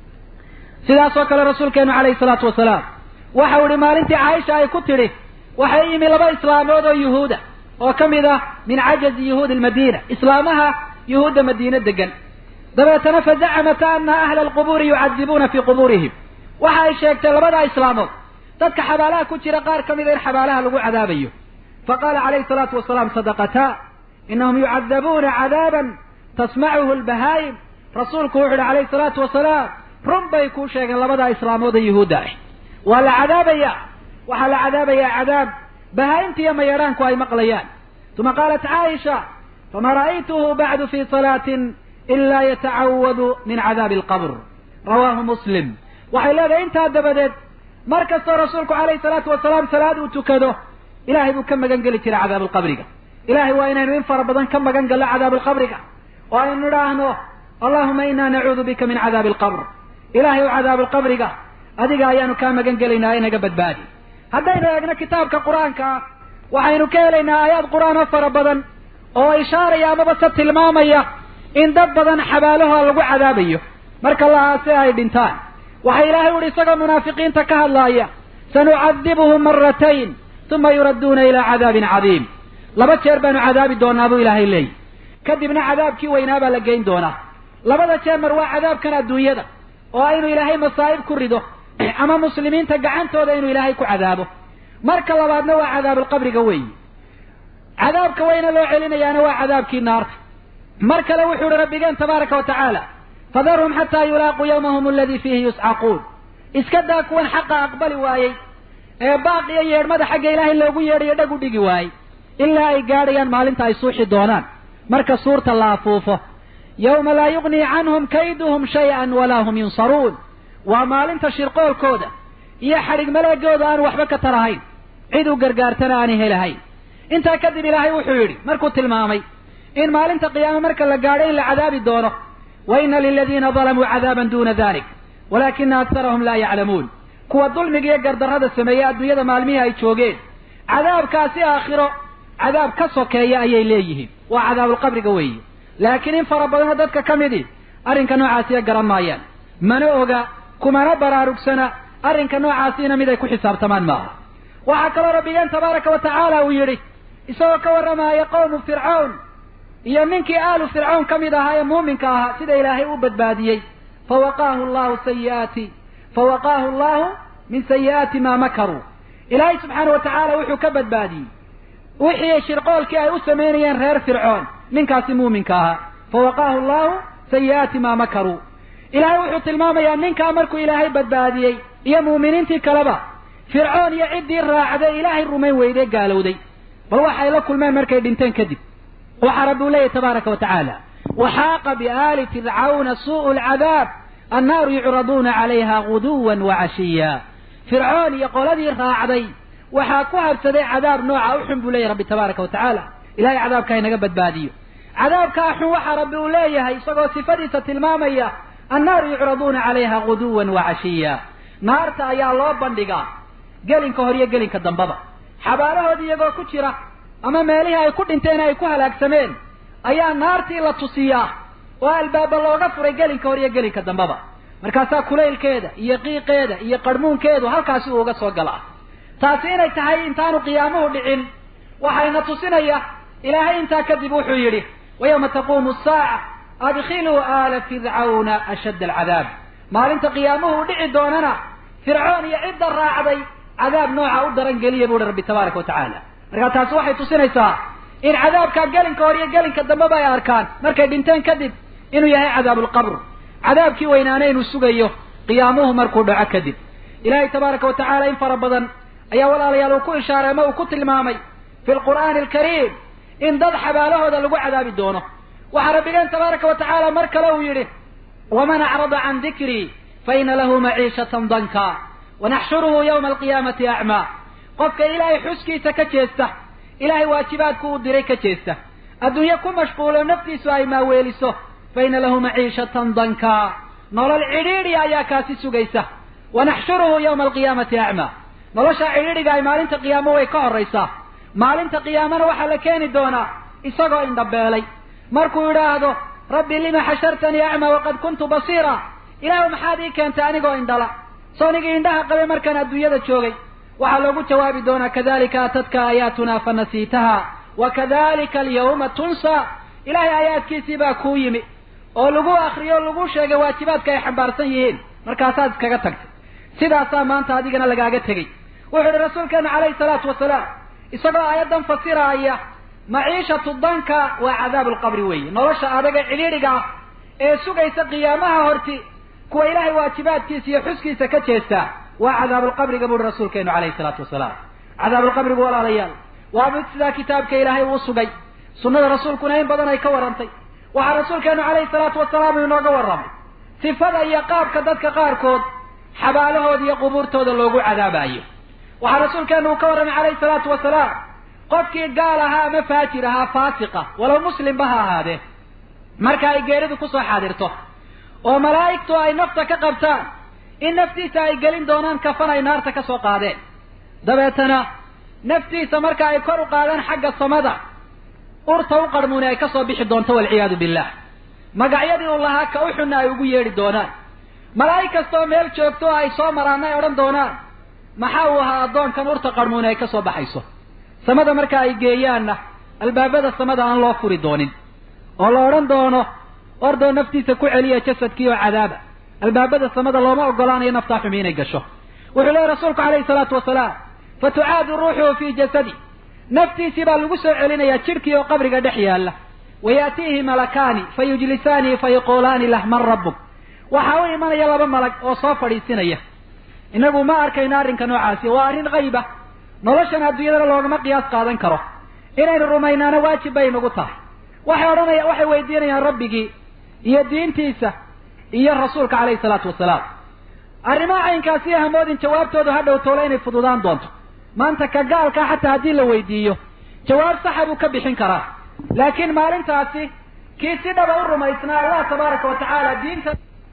sidaasoo kale rasuulkeenu calayhi salaatu wasalaam waxau ihi maalintii caaisha ay ku tidhi waxay yimi laba islaamood oo yuhuuda oo ka mid ah min cajazi yuhuudi almadiina islaamaha yuhuudda madiine degan dabeetana fazacamata ana ahla alqubuuri yucadibuuna fii qubuurihim waxa ay sheegtay labadaa islaamood dadka xabaalaha ku jira qaar ka mida in xabaalaha lagu cadaabayo faqala calayhi salaatu wasalaam sadaqataa inahum yucadabuuna cadaaban tasmacuhu lbahaayim rasuulku wuxu uhi calayhi salaatu wasalaam run bay kuu sheegeen labadaa islaamood ee yuhuudda ah waa la cadaabayaa waxaa la cadaabayaa cadaab bahaa-imta iyo mayeedhaanku ay maqlayaan uma qaalat caaisha fama ra'aytuhu bacdu fi salaatin ila yatacawadu min cadaabi alqabr rawaahu muslim waxay leedahay intaa dabadeed mar kastoo rasuulku calayhi salaatu wasalaam salaad uu tukado ilahay buu ka magan geli jiray cadaabalqabriga ilahay waa inaynu in fara badan ka magan gallo cadaabalqabriga oo aynu idhaahno allahuma inaa nacuudu bika min cadaabi alqabr ilahay o cadaabalqabriga adiga ayaanu kaa magan gelaynaa inaga badbaadi haddaynu eegno kitaabka qur-aanka ah waxaynu ka helaynaa aayaad qur-aan oo fara badan oo ishaaraya amaba se tilmaamaya in dad badan xabaalaha lagu cadaabayo marka lahaase ay dhintaan waxa ilaahay uhi isagoo munaafiqiinta ka hadlaaya sanucadibuhum maratayn uma yuradduuna ilaa cadaabin cadiim laba jeer baanu cadaabi doonaa buu ilaahay leeyahy kadibna cadaabkii weynaa baa la geyn doonaa labada jeer mar waa cadaabkan adduunyada oo aynu ilaahay masaa'ib ku rido ama muslimiinta gacantooda inuu ilaahay ku cadaabo marka labaadna waa cadaabulqabriga weeyi cadaabka weyna loo celinayaana waa cadaabkii naarta mar kale wuxuu uhi rabbigeen tabaaraka wa tacaala fadarhum xataa yulaaquu yawmahum aladii fiihi yuscaquun iska daa kuwan xaqa aqbali waayey ee baaq iyo yeedhmada xagga ilaahay loogu yeedhayo dhag u dhigi waayey ilaa ay gaadhayaan maalinta ay suuxi doonaan marka suurta la afuufo yawma laa yugnii canhum kayduhum shay-an walaa hum yunsaruun waa maalinta shirqoolkooda iyo xadhig maleegooda aan waxba ka tarahayn cid u gargaartana aanay helahayn intaa kadib ilaahay wuxuu yidhi markuu tilmaamay in maalinta qiyaame marka la gaadho in la cadaabi doono wa ina liladiina dalamuu cadaaban duuna dalik walaakina aktarahum laa yaclamuun kuwa dulmiga iyo gardarrada sameeyey adduunyada maalmihii ay joogeen cadaabkaasi aakhiro cadaab ka sokeeya ayay leeyihiin waa cadaabulqabriga weeye laakiin in fara badanoo dadka ka midii arrinka noocaasiya garan maayaan mana oga kumana baraarugsana arrinka noocaasiina mid ay ku xisaabtamaan maaha waxaa kaloo rabbigeen tabaaraka wa tacaala uu yidhi isagoo ka warramaaya qowmu fircawn iyo ninkii aalu fircawn ka mid ahaa ee muuminka ahaa sida ilaahay u badbaadiyey fawaqaahu llahu sayiaati fawaqaahu allahu min sayi'aati maa makaruu ilaahay subxaana wa tacaala wuxuu ka badbaadiyey wixii shirqoolkii ay u samaynayeen reer fircoon ninkaasi muuminka ahaa fawaqaahu allahu sayi'aati maa makaruu ilaahay wuxuu tilmaamayaa ninkaa markuu ilaahay badbaadiyey iyo muuminiintii kaleba fircoon iyo ciddii raacday ilaahay rumayn weyday gaalowday bal waxay la kulmeen markay dhinteen kadib waxaa rabbi u leeyahy tabaaraka wa tacaala waxaaqa biaali fircawna suu'u lcadaab annaaru yucraduuna calayha guduwan wa cashiya fircoon iyo qoladii raacday waxaa ku habsaday cadaab nooca u xun buu leeyahy rabbi tabaaraka wa tacaala ilahay cadaabka inaga badbaadiyo cadaabkaa xun waxaa rabbi uu leeyahay isagoo sifadiisa tilmaamaya annaaru yucraduuna calayha guduwan wa cashiya naarta ayaa loo bandhigaa gelinka hor iyo gelinka dambaba xabaalahoodii iyagoo ku jira ama meelihii ay ku dhinteen ay ku halaagsameen ayaa naartii la tusiyaa oo albaaba looga furay gelinka hor iyo gelinka dambaba markaasaa kulaylkeeda iyo qiiqeeda iyo qarhmuunkeedu halkaasi uu uga soo galaa taasi inay tahay intaanu qiyaamuhu dhicin waxayna tusinaya ilaahay intaa kadib wuxuu yidhi wa yawma taquumu asaaca adkhiluu aala fircawna ashadda alcadaab maalinta qiyaamuhu u dhici doonana fircoon iyo cidda raacday cadaab nooca u daran geliya buuhi rabbi tabaaraka wa tacaala markaa taasi waxay tusinaysaa in cadaabkaa gelinka hor iyo gelinka dambeba ay arkaan markay dhinteen kadib inuu yahay cadaabulqabr cadaabkii weynaana inuu sugayo qiyaamuhu markuu dhaco kadib ilaahay tabaaraka wa tacaala in fara badan ayaa walaalayaal uu ku ishaaray ama uu ku tilmaamay fi lqur'aani alkariim in dad xabaalahooda lagu cadaabi doono waxaa rabbigeen tabaaraka wa tacaala mar kale uu yidhi waman acrada can dikrii faina lahu maciishatan danka wanaxshuruhu yawma alqiyaamati acmaa qofka ilaahay xuskiisa ka jeesta ilaahay waajibaadku uu diray ka jeesta adduunye ku mashquulo naftiisu ay maaweeliso faina lahu maciishatan danka nolol cidhiidhi ayaa kaasi sugaysa wanaxshuruhu yawma alqiyaamati acmaa nolosha cidhiidhiga ay maalinta qiyaamo way ka horraysaa maalinta qiyaamana waxaa la keeni doonaa isagoo indhabeelay markuu idhaahdo rabbi lima xashartanii acmaa waqad kuntu basiira ilaahu maxaad ii keentay anigoo indhala soonigii indhaha qabay markaan adduunyada joogay waxaa loogu jawaabi doonaa kadalika atadka aayaatuna fanasiitaha wa kadalika alyawma tunsa ilaahay aayaadkiisii baa kuu yimi oo lagu akriyo o lagu sheegay waajibaadka ay xambaarsan yihiin markaasaad iskaga tagtay sidaasaa maanta adigana lagaaga tegey wuxuu ihi rasuulkeenu calayhi salaatu wasalaam isagoo aayaddan fasiraaya maciishatu danka waa cadaabu lqabri weeye nolosha adaga cidhiidhiga ah ee sugaysa qiyaamaha horti kuwa ilaahay waajibaadkiisa iyo xuskiisa ka jeestaa waa cadaabulqabriga buuhi rasuulkeenu calayhi salaatu wasalaam cadaabulqabrigu walaalayaal waa mid sidaa kitaabka ilaahay uu sugay sunnada rasuulkuna in badan ay ka warrantay waxaa rasuulkeenu calayhi salaatu wasalaam inooga warramay sifada iyo qaabka dadka qaarkood xabaalahooda iyo qubuurtooda loogu cadaabayo waxaa rasuulkeenu uu ka warramay calayhi salaatu wasalaam qofkii gaal ahaa ama faajir ahaa faasiqa walow muslimba ha ahaadee marka ay geeridu kusoo xaadirto oo malaa'igtu ay nafta ka qabtaan in naftiisa ay gelin doonaan kafan ay naarta ka soo qaadeen dabeetana naftiisa marka ay kor u qaadaan xagga samada urta u qarmuuni ay kasoo bixi doonto walciyaadu billah magacyadii uu lahaa ka u xunna ay ugu yeedhi doonaan malaa'ig kastaoo meel joogto oo ay soo maraanna ay odhan doonaan maxaa uu ahaa addoonkan urta qarmuuni ay kasoo baxayso samada marka ay geeyaanna albaabada samada aan loo furi doonin oo la odhan doono ordoo naftiisa ku celiya jasadkii oo cadaaba albaabada samada looma ogolaanayo naftaa xumi inay gasho wuxuu leehy rasuulku calayhi salaatu wasalaam fa tucaadu ruuxuhu fii jasadi naftiisii baa lagu soo celinayaa jidhkii oo qabriga dhex yaalla wayaatiihi malakaani fa yujlisaanihi fa yaquulaani lah man rabbuk waxaa u imanaya laba malag oo soo fadhiisinaya innagu ma arkayno arrinka noocaasi waa arrin qayba noloshan adduunyadana loogama qiyaas qaadan karo inaynu rumaynaana waajib bay nagu tahay waxay odhanaya waxay weydiinayaan rabbigii iyo diintiisa iyo rasuulka calayhi salaatu wasalaam arrimaha caynkaasi hamoodin jawaabtoodu ha dhow toole inay fududaan doonto maanta ka gaalkaa xataa haddii la weydiiyo jawaab saxa buu ka bixin karaa laakiin maalintaasi kii si dhaba u rumaysnaa allah tabaaraka wa tacaala diinta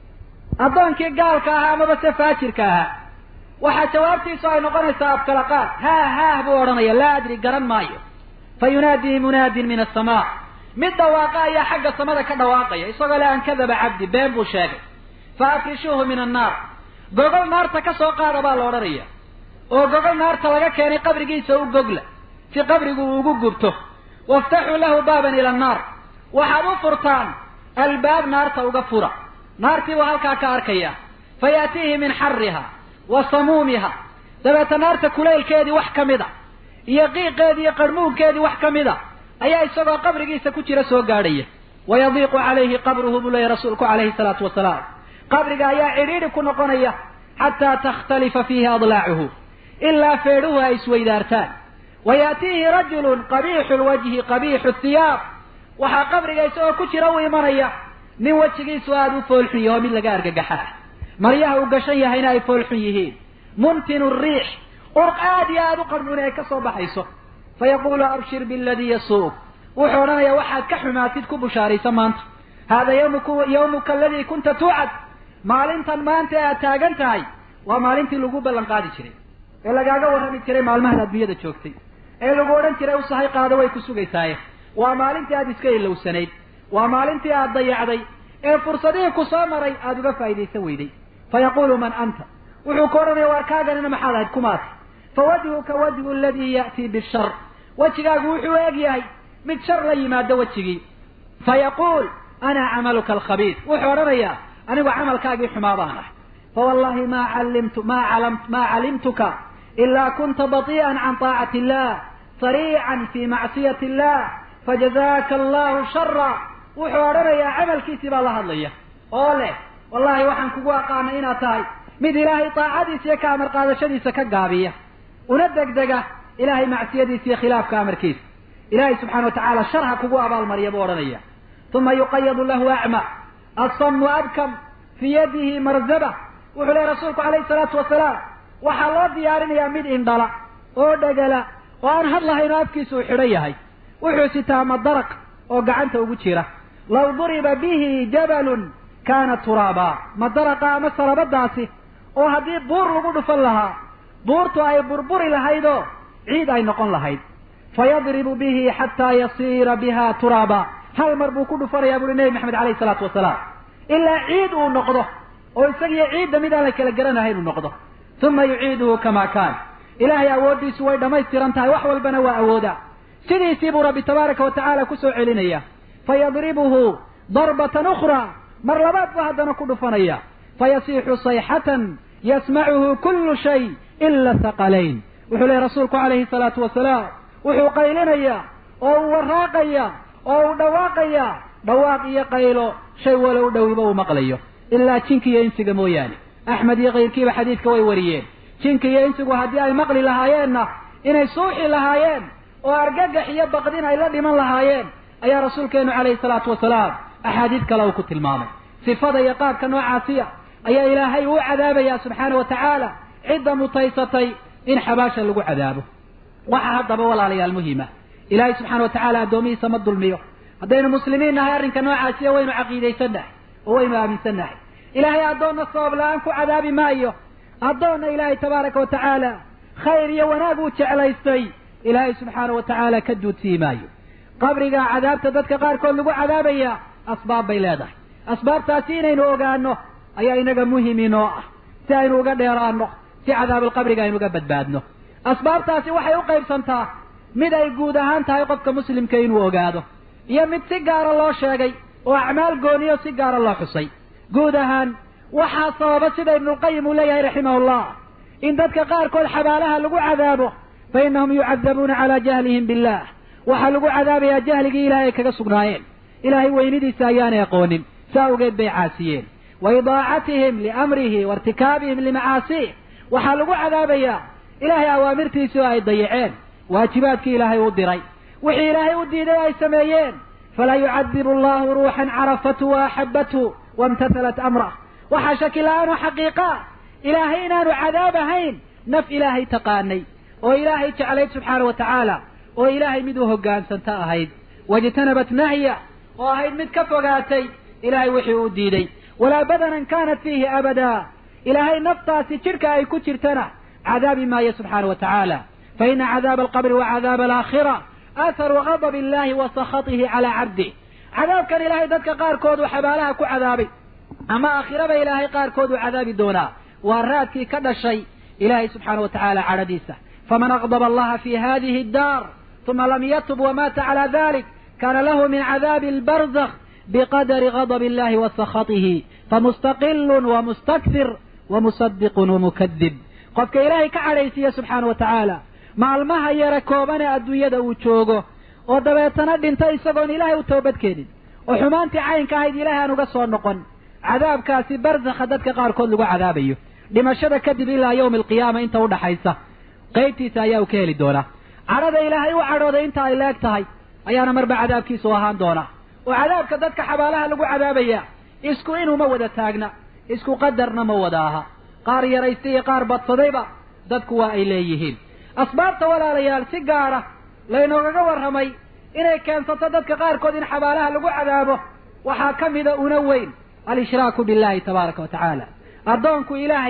addoonkii gaalka ahaa amaba se faajirka ahaa waxaa jawaabtiisu ay noqonaysaa afkala qaad haah haah buu odhanaya laa adri garan maayo fa yunaadii munaadin min asamaa mid dhawaaqa ayaa xagga samada ka dhawaaqaya isagoo le an kadaba cabdi been buu sheegay fa afrishuuhu min annaar gogol naarta ka soo qaada baa la odhanaya oo gogol naarta laga keenay qabrigiisa u gogla si qabrigu uu ugu gubto waftaxuu lahu baaban ila annaar waxaad u furtaan albaab naarta uga fura naartii buu halkaa ka arkaya fa yaatiihi min xariha wa samuumiha dabeeta naarta kulaylkeedii wax ka mid a iyo qiiqeedii iyo qarhmuunkeedii wax ka mid a ayaa isagoo qabrigiisa ku jira soo gaadhaya wayadiiqu calayhi qabruhu buu leeyahy rasuulku calayhi salaatu wasalaam qabriga ayaa cidhiidhi ku noqonaya xataa takhtalifa fiihi adlaacuhu ilaa feedhuhu ay isweydaartaan wayaatiihi rajulun qabiixu lwajhi qabiixu thiyaab waxaa qabriga isagoo ku jira u imanaya nin wejigiisu aada u foolxun yaho mid laga argagaxaa maryaha uu gashan yahayna ay foolxun yihiin muntinu riix urq aada iyo aada u qarmuuni ay ka soo baxayso fa yaquulu abshir biladii yasuuq wuxuu odhanayaa waxaad ka xumaatid ku bushaaraysa maanta haada yawmuku yawmuka aladii kunta tuucad maalintan maanta aad taagan tahay waa maalintii lagu ballan qaadi jiray ee lagaaga warrami jiray maalmahan adduunyada joogtay ee lagu odhan jiray usahay qaado way ku sugaysaaye waa maalintii aada iska ilowsanayd waa maalintii aada dayacday ee fursadihii ku soo maray aada uga faa'iidaysan weyday fa yaquulu man anta wuxuu ku odhanaya waar kaaganina maxaad ahayd kumaati fa wajhuka wajhu aladii ya'tii bishar wejigaagu wuxuu eg yahay mid shar la yimaado wejigii fa yaquul ana camaluka alkhabiid wuxuu odhanayaa anigu camalkaagii xumaa baan ah fa wallahi ma callimtu ma calam ma calimtuka ilaa kunta batii'an can taacati illah sariican fi macsiyati illah fajazaaka allahu shara wuxuu odhanayaa camalkiisii baa la hadlaya oo leh wallahi waxaan kugu aqaanay inaad tahay mid ilaahay taacadiisa iyo ka amar qaadashadiisa ka gaabiya una degdega ilahay macsiyadiisa iyo khilaafka amarkiisa ilahay subxana wa tacaala shar ha kugu abaalmariya buu odhanaya uma yuqayadu lahu acma asamu abkam fii yadihi marzaba wuxuu lehy rasuulku calayhi salaatu wasalaam waxaa loo diyaarinayaa mid indhala oo dhegala oo aan hadlahayn oo afkiisa uu xidhan yahay wuxuu sitaa madaraq oo gacanta ugu jira law duriba bihi jabalun kaana turaaba madaraqa ama sarabadaasi oo haddii buur lagu dhufan lahaa buurtu ay burburi lahaydoo ciid ay noqon lahayd fayadribu bihi xataa yasiira biha turaaba hal mar buu ku dhufanayaa buuhi nebi maxamed alayhi salaatu wasalaam ilaa ciid uu noqdo oo isagiyo ciidda mid aan la kala garanahayn uu noqdo uma yuciiduhu kama kaan ilaahay awooddiisu way dhammaystiran tahay wax walbana waa awooda sidiisii buu rabbi tabaaraka wa tacaala kusoo celinaya fayadribuhu darbatan ukhraa mar labaad buu haddana ku dhufanaya fayasiixu sayxatan yasmacuhu kullu shay ila thaqalayn wuxuu lehy rasuulku calayhi salaatu wasalaam wuxuu qaylinayaa oo uu waraaqaya oo uu dhawaaqaya dhawaaq iyo qaylo shay walo u dhowiba uu maqlayo ilaa jinka iyo insiga mooyaane axmed iyo kayrkiiba xadiidka way wariyeen jinka iyo insigu haddii ay maqli lahaayeenna inay suuxi lahaayeen oo argagax iyo baqdin ay la dhiman lahaayeen ayaa rasuulkeenu calayhi salaatu wasalaam axaadiid kale uu ku tilmaamay sifada iyo qaabka noocaasiya ayaa ilaahay uu cadaabayaa subxaana wa tacaala cidda mutaysatay in xabaasha lagu cadaabo waxaa haddaba walaalayaal muhima ilaahay subxaana wa tacaala addoomihiisa ma dulmiyo haddaynu muslimiin nahay arrinka noocaasiya waynu caqiidaysannahay oo waynu aaminsannahay ilaahay addoonna sabab la-aan ku cadaabi maayo addoonna ilaahay tabaaraka wa tacaala khayr iyo wanaag uu jeclaystay ilaahay subxaana wa tacaala ka duudsii maayo qabriga cadaabta dadka qaarkood lagu cadaabaya asbaab bay leedahay asbaabtaasi inaynu ogaano ayaa inaga muhim inoo ah si aynu uga dheeraano si cadaabulqabriga aynu uga badbaadno asbaabtaasi waxay u qaybsantaa mid ay guud ahaan tahay qofka muslimka inuu ogaado iyo mid si gaara loo sheegay oo acmaal gooniyo si gaara loo xusay guud ahaan waxaa sababa sida ibnulqayim uu leeyahay raximahullah in dadka qaarkood xabaalaha lagu cadaabo fa innahum yucadabuuna calaa jahlihim billah waxaa lagu cadaabayaa jahligii ilahay ay kaga sugnaayeen ilaahay weynidiisa ayaanay aqoonin saa awgeed bay caasiyeen wa idaacatihim liamrihi wa irtikaabihim limacaasih waxaa lagu cadaabayaa ilaahay awaamirtiisii oo ay dayaceen waajibaadkii ilaahay u diray wixii ilaahay u diiday ay sameeyeen falaa yucadibu allahu ruuxan carafathu wa axabathu waimtathalat amrah waxaa shaki la-aan oo xaqiiqaa ilaahay inaanu cadaab ahayn naf ilaahay taqaanay oo ilaahay jeclayd subxaana wa tacaala oo ilaahay mid u hoggaansanta ahayd wajtanabat nahya oo ahayd mid ka fogaatay ilaahay wixii uu diiday walaa badanan kaanat fiihi abadaa ilaahay naftaasi jidhka ay ku jirtana cadaabi maayo subxaana wa tacaala fa ina cadaaba alqabri wa cadaaba alaakhira atharu gadab illahi wa sakhatihi calaa cabdih cadaabkan ilaahay dadka qaarkood uu xabaalaha ku cadaabay ama aakhiraba ilaahay qaarkood uu cadaabi doonaa waa raadkii ka dhashay ilaahay subxaana wa tacaala cadhadiisa faman aqdaba allaha fi hadihi addaar uma lam yatub wamaata calaa dalik kana lahu min cadaabi albarzakh biqadari gadab illahi wa sakhatihi famustaqilun wa mustakfir wa musadiqun wamukadib qofka ilaahay ka cadhaysiiya subxaana wa tacaala maalmaha yare kooban ee adduunyada uu joogo oo dabeetana dhinta isagoon ilaahay u toobadkeenin oo xumaantii caynka ahayd ilaahay aan uga soo noqon cadaabkaasi barzakha dadka qaarkood lagu cadaabayo dhimashada kadib ilaa yawmi alqiyaama inta udhaxaysa qaybtiisa ayaa uu ka heli doonaa cadhada ilaahay u cadhooday inta ay leeg tahay ayaana marba cadaabkiisu ahaan doonaa oo cadaabka dadka xabaalaha lagu cadaabaya isku inuma wada taagna isku qadarna ma wada aha qaar yaraystay iyo qaar badsadayba dadku waa ay leeyihiin asbaabta walaalayaal si gaara laynoogaga warramay inay keensato dadka qaarkood in xabaalaha lagu cadaabo waxaa ka mida una weyn al-ishraaku billahi tabaaraka wa tacaala addoonku ilaahay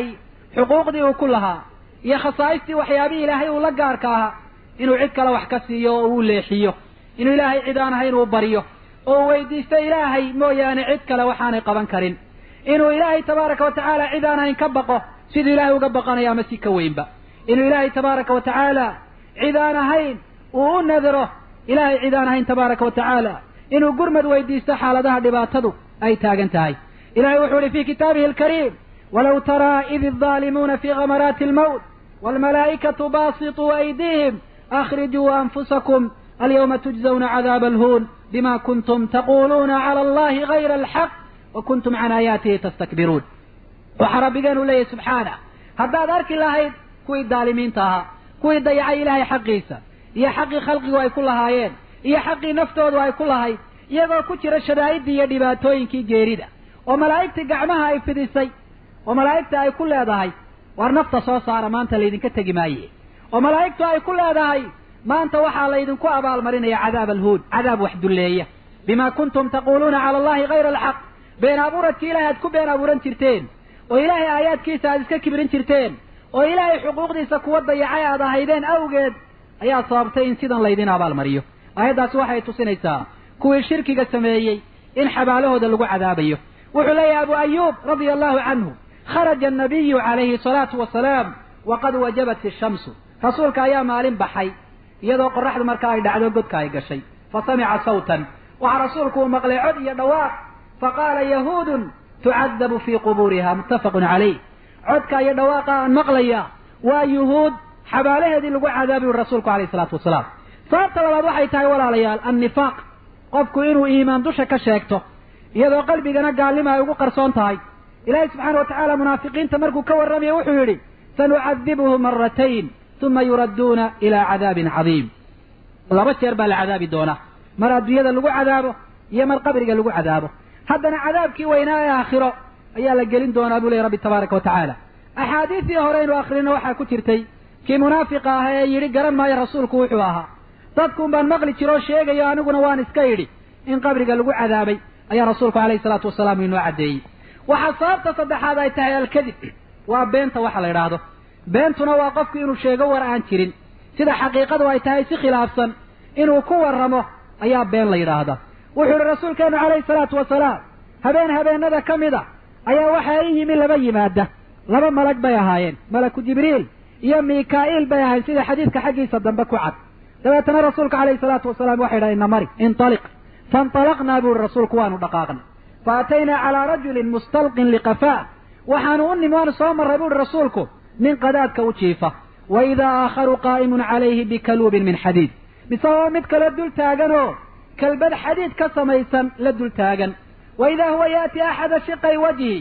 xuquuqdii uu ku lahaa iyo khasaa'istii waxyaabihii ilaahay uu la gaarka ahaa inuu cid kale wax ka siiyo oo uu leexiyo inuu ilaahay cid aan ahayn uu baryo oo uu weydiisto ilaahay mooyaane cid kale waxaanay qaban karin inuu ilaahay tabaaraka wa tacaala cid aan ahayn ka baqo siduu ilaahay uga baqanayo ama si ka weynba inuu ilaahay tabaaraka wa tacaala cid aan ahayn uu u nadiro ilaahay cid aan ahayn tabaaraka wa tacaala inuu gurmad weydiisto xaaladaha dhibaatadu ay taagan tahay ilahay wuxuu ihi fi kitaabihi alkariim walow taraa id الظaalimuuna fi gamaraati اlmowt wاlmalaa'ikatu baasiطuu aydiihim akhrijuu anfusakum alyawma tujzawna cadaaba alhuun bima kuntum taquluuna cala allahi gayra alxaq wa kuntum can aayaatihi tastakbiruun waxaa rabbigeenu leeyahy subxaanah haddaad arki lahayd kuwii daalimiinta ahaa kuwii dayacay ilaahay xaqiisa iyo xaqii khalqigu ay ku lahaayeen iyo xaqii naftoodu ay ku lahayd iyagoo ku jira shadaa'idii iyo dhibaatooyinkii geerida oo malaa'igtii gacmaha ay fidisay oo malaa'igta ay ku leedahay war nafta soo saara maanta laydinka tegi maaye oo malaa'igtu ay ku leedahay maanta waxaa laydinku abaalmarinaya cadaab alhuud cadaab wax dulleeya bima kuntum taquuluuna cala allahi gayra alxaq been abuuradkii ilahay aad ku been abuuran jirteen oo ilaahay aayaadkiisa aad iska kibrin jirteen oo ilaahay xuquuqdiisa kuwa dayacay aad ahaydeen awgeed ayaa sababtay in sidan laydin abaalmariyo aayaddaasi waxay tusinaysaa kuwii shirkiga sameeyey in xabaalahooda lagu cadaabayo wuxuu leeyahay abu ayuub radia allahu canhu kharaja annabiyu calayhi salaatu wasalaam waqad wajabat ishamsu rasuulka ayaa maalin baxay iyadoo qoraxdu markaa ay dhacdo godka ay gashay fa samica sawtan waxaa rasuulku uu maqlay cod iyo dhawaaq faqaala yahuudun tucadabu fii qubuuriha muttafaqun calayh codka iyo dhawaaqa aan maqlaya waa yuhuud xabaalaheedii lagu cadaabi uri rasuulku alayhi salaatu wasalaam sababta labaad waxay tahay walaalayaal annifaaq qofku inuu iimaan dusha ka sheegto iyadoo qalbigana gaalnima ay ugu qarsoon tahay ilaahay subxaana wa tacaala munaafiqiinta markuu ka warramayo wuxuu yidhi sanucadibuhu maratayn uma yuradduuna ilaa cadaabin cadiim laba jeer baa la cadaabi doonaa mar adduunyada lagu cadaabo iyo mar qabriga lagu cadaabo haddana cadaabkii weynaa ee aakhiro ayaa la gelin doonaa buu lehy rabbi tabaaraka wa tacaala axaadiistii hore aynu akhrino waxaa ku jirtay kii munaafiqa ah ee yidhi garan maayo rasuulku wuxuu ahaa dadkuun baan maqli jiro oo sheegayo aniguna waan iska idhi in qabriga lagu cadaabay ayaa rasuulku alayhi salaatu wasalaam inoo caddeeyey waxaa sababta saddexaad ay tahay alkadib waa beenta waxa la yidhaahdo beentuna waa qofku inuu sheego war aan jirin sida xaqiiqadu ay tahay si khilaafsan inuu ku warramo ayaa been la yidhaahda wuxuu yihi rasuulkeenu calayhi salaatu wasalaam habeen habeenada ka mid a ayaa waxaa i yimi laba yimaada laba malag bay ahaayeen malaku jibriil iyo mikaa'iil bay ahayn sida xadiidka xaggiisa dambe ku cad dabeetana rasuulka calayhi salaatu wasalaam waxay yidhaha ina mari intaliq faintalaqnaa buu ihi rasuulku waanu dhaqaaqnay fa ataynaa calaa rajulin mustalqin liqafaa waxaanu u nimi waanu soo marray buuhi rasuulku nin qadaadka u jiifa wa idaa aakharu qaa'imun calayhi bikaluubin min xadiid misagoo mid kale dul taaganoo kalbad xadiid ka samaysan la dul taagan wa idaa huwa yaati axada shiqay wajhi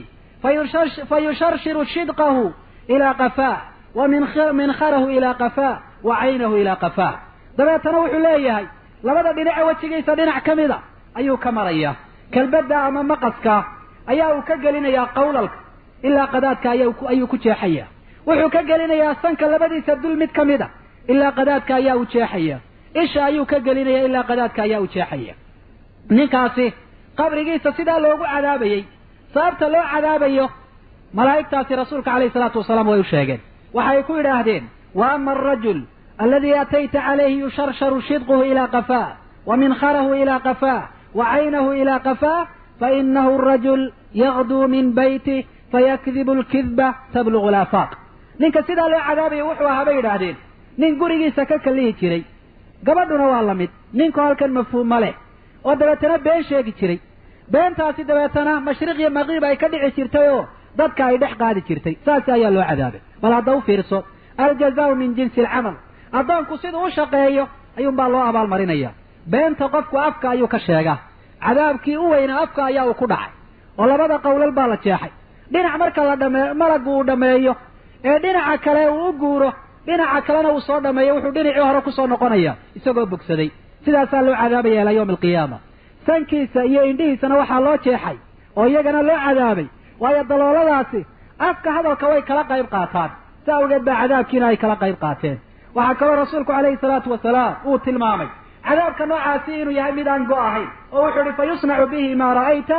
fayusharshiru shidqahu ilaa qafaa wa minkharahu ilaa qafaa wa caynahu ilaa qafaa dabeetana wuxuu leeyahay labada dhinace wejigiisa dhinac ka mida ayuu ka marayaa kalbadda ama maqaska ayaa uu ka gelinayaa qawlalka ilaa qadaadka ayuu ku jeexaya wuxuu ka gelinayaa sanka labadiisa dul mid ka mid a ilaa qadaadka ayaa u jeexaya isha ayuu ka gelinaya ilaa qadaadka ayaa u jeexaya ninkaasi qabrigiisa sidaa loogu cadaabayey sababta loo cadaabayo malaa'igtaasi rasuulka calayhi salaatu wasalaam way u sheegeen waxay ku yidhaahdeen wa ama alrajul aladii atayta calayhi yusharsharu shidquhu ilaa qafaa wa minkharahu ilaa qafaa wa caynahu ilaa qafaa fainahu arajul yaqduu min beyti fayakdibu alkidba tablugu laafaaq ninka sidaa loo cadaabayo wuxuu ahaa bay yidhaahdeen nin gurigiisa ka kallihi jiray gabadhuna waa la mid ninku halkan mafhuum ma leh oo dabeetana been sheegi jiray beentaasi dabeetana mashriq iyo maqiib ay ka dhici jirtay oo dadka ay dhex qaadi jirtay saas ayaa loo cadaabay bal hadda u fiirso aljazaau min jinsi alcamal addoonku siduu u shaqeeyo ayuunbaa loo abaalmarinaya beenta qofku afka ayuu ka sheegaa cadaabkii u weynaa afka ayaa uu ku dhacay oo labada qowlal baa la jeexay dhinac marka la dhame malaggu uu dhammeeyo ee dhinaca kale uu u guuro dhinaca kalena uu soo dhameeyo wuxuu dhinacii hore kusoo noqonaya isagoo bogsaday sidaasaa loo cadaabaya ilaa yawmi alqiyaama sankiisa iyo indhihiisana waxaa loo jeexay oo iyagana loo cadaabay waayo dalooladaasi afka hadalka way kala qayb qaataan si awgeed baa cadaabkiina ay kala qayb qaateen waxaa kaloo rasuulku calayhi salaatu wasalaam uu tilmaamay cadaabka noocaasi inuu yahay mid aan go ahayn oo wuxuu ihi fa yusnacu bihi maa ra'ayta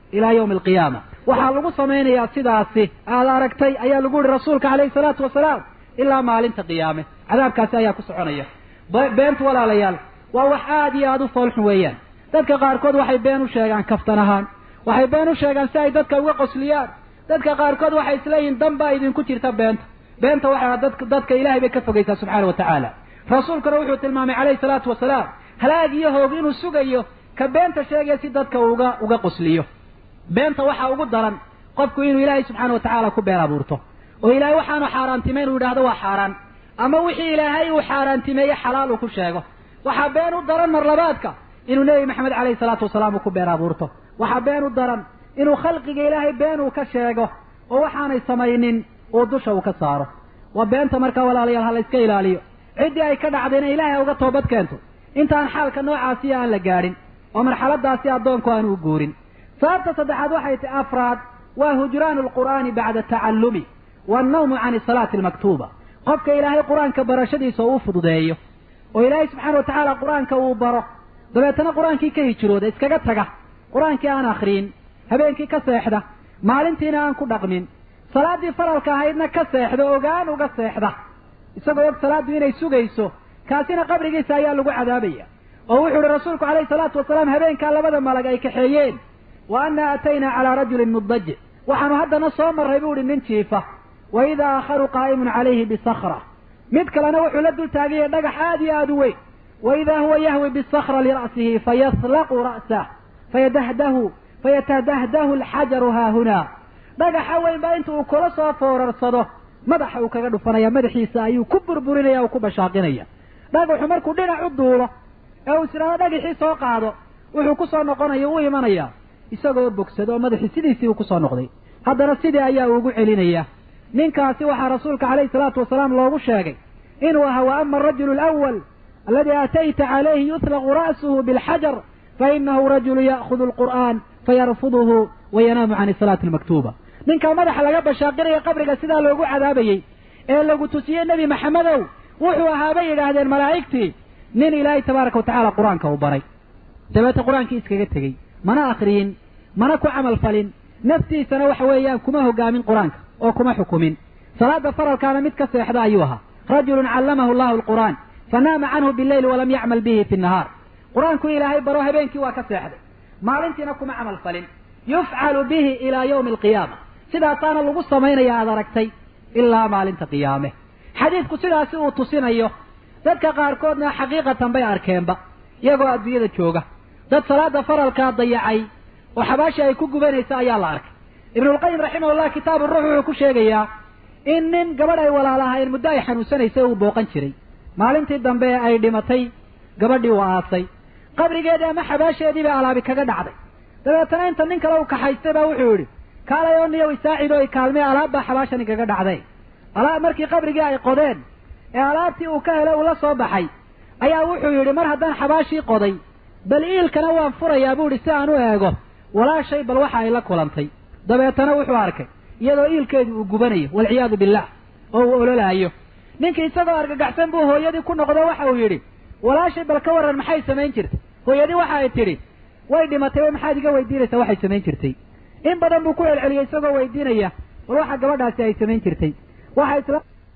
ilaa yawmi alqiyaama waxaa lagu samaynayaa sidaasi aad aragtay ayaa lagu yihi rasuulka calayhi salaatu wasalaam ilaa maalinta qiyaame cadaabkaasi ayaa ku soconaya beentu walaalayaal waa wax aad iyo aada u foolxun weeyaan dadka qaarkood waxay been u sheegaan kaftan ahaan waxay been u sheegaan si ay dadka uga qosliyaan dadka qaarkood waxay isleeyihin dan baa idinku jirta beenta beenta waxaa dadka dadka ilahay bay ka fogaysaa subxaana wa tacaala rasuulkuna wuxuu tilmaamay calayhi salaatu wasalaam halaag iyo hoog inuu sugayo ka beenta sheegaya si dadka uga uga qosliyo beenta waxaa ugu daran qofku inuu ilaahay subxaana wa tacaala ku been abuurto oo ilaahay waxaanu xaaraantimeyn uu yidhahdo waa xaaraan ama wixii ilaahay uu xaaraantimeeye xalaal uu ku sheego waxaa been u daran marlabaadka inuu nebi maxamed calayhi salaatu wasalaam uu ku been abuurto waxaa been u daran inuu khalqiga ilaahay been uu ka sheego oo waxaanay samaynin uu dusha uu ka saaro waa beenta markaa walaalayaal ha la iska ilaaliyo ciddii ay ka dhacdayna ilaahay ha uga toobad keento intaan xaalka noocaasiya aan la gaadhin oo marxaladaasi addoonku aanu u guurin sababta saddexaad waxay tahi afraad waa hujraanu alqur'aani bacda tacallumi wannawmu can isalaati almaktuuba qofka ilaahay qur-aanka barashadiisa uu fududeeyo oo ilaahay subxaana wa tacaala qur-aanka uu baro dabeetana qur-aankii ka hijrooda iskaga taga qur-aankii aan akhriyin habeenkii ka seexda maalintiina aan ku dhaqmin salaaddii faralka ahaydna ka seexda ogaan uga seexda isagoo og salaaddu inay sugayso kaasina qabrigiisa ayaa lagu cadaabaya oo wuxuu uhi rasuulku calayhi salaatu wasalaam habeenkaa labada malag ay kaxeeyeen wa anna ataynaa calaa rajulin mudajic waxaanu haddana soo marray buu ihi nin jiifa wa idaa aakharu qaa'imun calayhi bisakra mid kalena wuxuu la dul taagaya dhagax aad iyo aada u weyn wa idaa huwa yahwi bisakra lira'sihi fayaslaqu ra'sah fayadahdahu fayatadahdahu alxajaru haahunaa dhagaxa weyn baa inta uu kula soo foorarsado madaxa uu kaga dhufanaya madaxiisa ayuu ku burburinaya o ku bashaaqinaya dhagaxu markuu dhinac u duulo ee uu isdhahdo dhagaxii soo qaado wuxuu ku soo noqonaya u imanaya isagoo bogsado oo madaxii sidiisii uu kusoo noqday haddana sidii ayaa ugu celinaya ninkaasi waxaa rasuulka calayhi salaatu wasalaam loogu sheegay inuu ahaa wa ama arajulu alawal aladi aatayta calayhi yutlaqu ra'suhu bilxajar fainahu rajulu ya'khudu alqur'aan fayarfuduhu wayanaamu can isalaati almaktuuba ninkaa madaxa laga bashaaqinaya qabriga sidaa loogu cadaabayey ee lagu tusiyey nebi maxamedow wuxuu ahaa bay yidhaahdeen malaa'igtii nin ilaahay tabaaraka wa tacaala qur-aanka uu baray dabeete qur-aankii iskaga tegey mana akriyin mana ku camal falin naftiisana waxa weeyaan kuma hogaamin qur-aanka oo kuma xukumin salaada faralkaana mid ka seexda ayuu ahaa rajulun callamahu allahu alqur'aan fanaama canhu bileyli walam yacmal bihi fi nnahaar qur-aanku ilaahay baro habeenkii waa ka seexday maalintiina kuma camal falin yufcalu bihi ilaa yawmi alqiyaama sidaasaana lagu samaynaya aad aragtay ilaa maalinta qiyaame xadiidku sidaasi uu tusinayo dadka qaarkoodna xaqiiqatan bay arkeenba iyagoo adduunyada jooga dad salaada faralkaa dayacay oo xabaashii ay ku gubanaysa ayaa la arkay ibnulqayim raximahullah kitaabu ruux wuxuu ku sheegayaa in nin gabadh ay walaalahayn muddo ay xanuunsanaysay uu booqan jiray maalintii dambe ee ay dhimatay gabadhii uu aasay qabrigeedii ama xabaasheedii bay alaabi kaga dhacday dabeetana inta nin kale uu kaxaystay baa wuxuu yidhi kaalay oo niyow isaacido i kaalmee alaab baa xabaashani kaga dhacday alaab markii qabrigii ay qodeen ee alaabtii uu ka helay uu la soo baxay ayaa wuxuu yidhi mar haddaan xabaashii qoday bal iilkana waan furayaa buu idhi si aan u eego walaashay bal waxa ay la kulantay dabeetana wuxuu arkay iyadoo iilkeedu uu gubanayo walciyaadu billah oo uu ololaayo ninkii isagoo argagaxsan buu hooyadii ku noqdo waxa uu yidhi walaashay bal ka warran maxay samayn jirtay hooyadii waxa ay tidhi way dhimatay way maxaad iga weydiinaysaa waxay samayn jirtay in badan buu ku celceliyey isagoo weydiinaya bal waxa gabadhaasi ay samayn jirtay waxa isla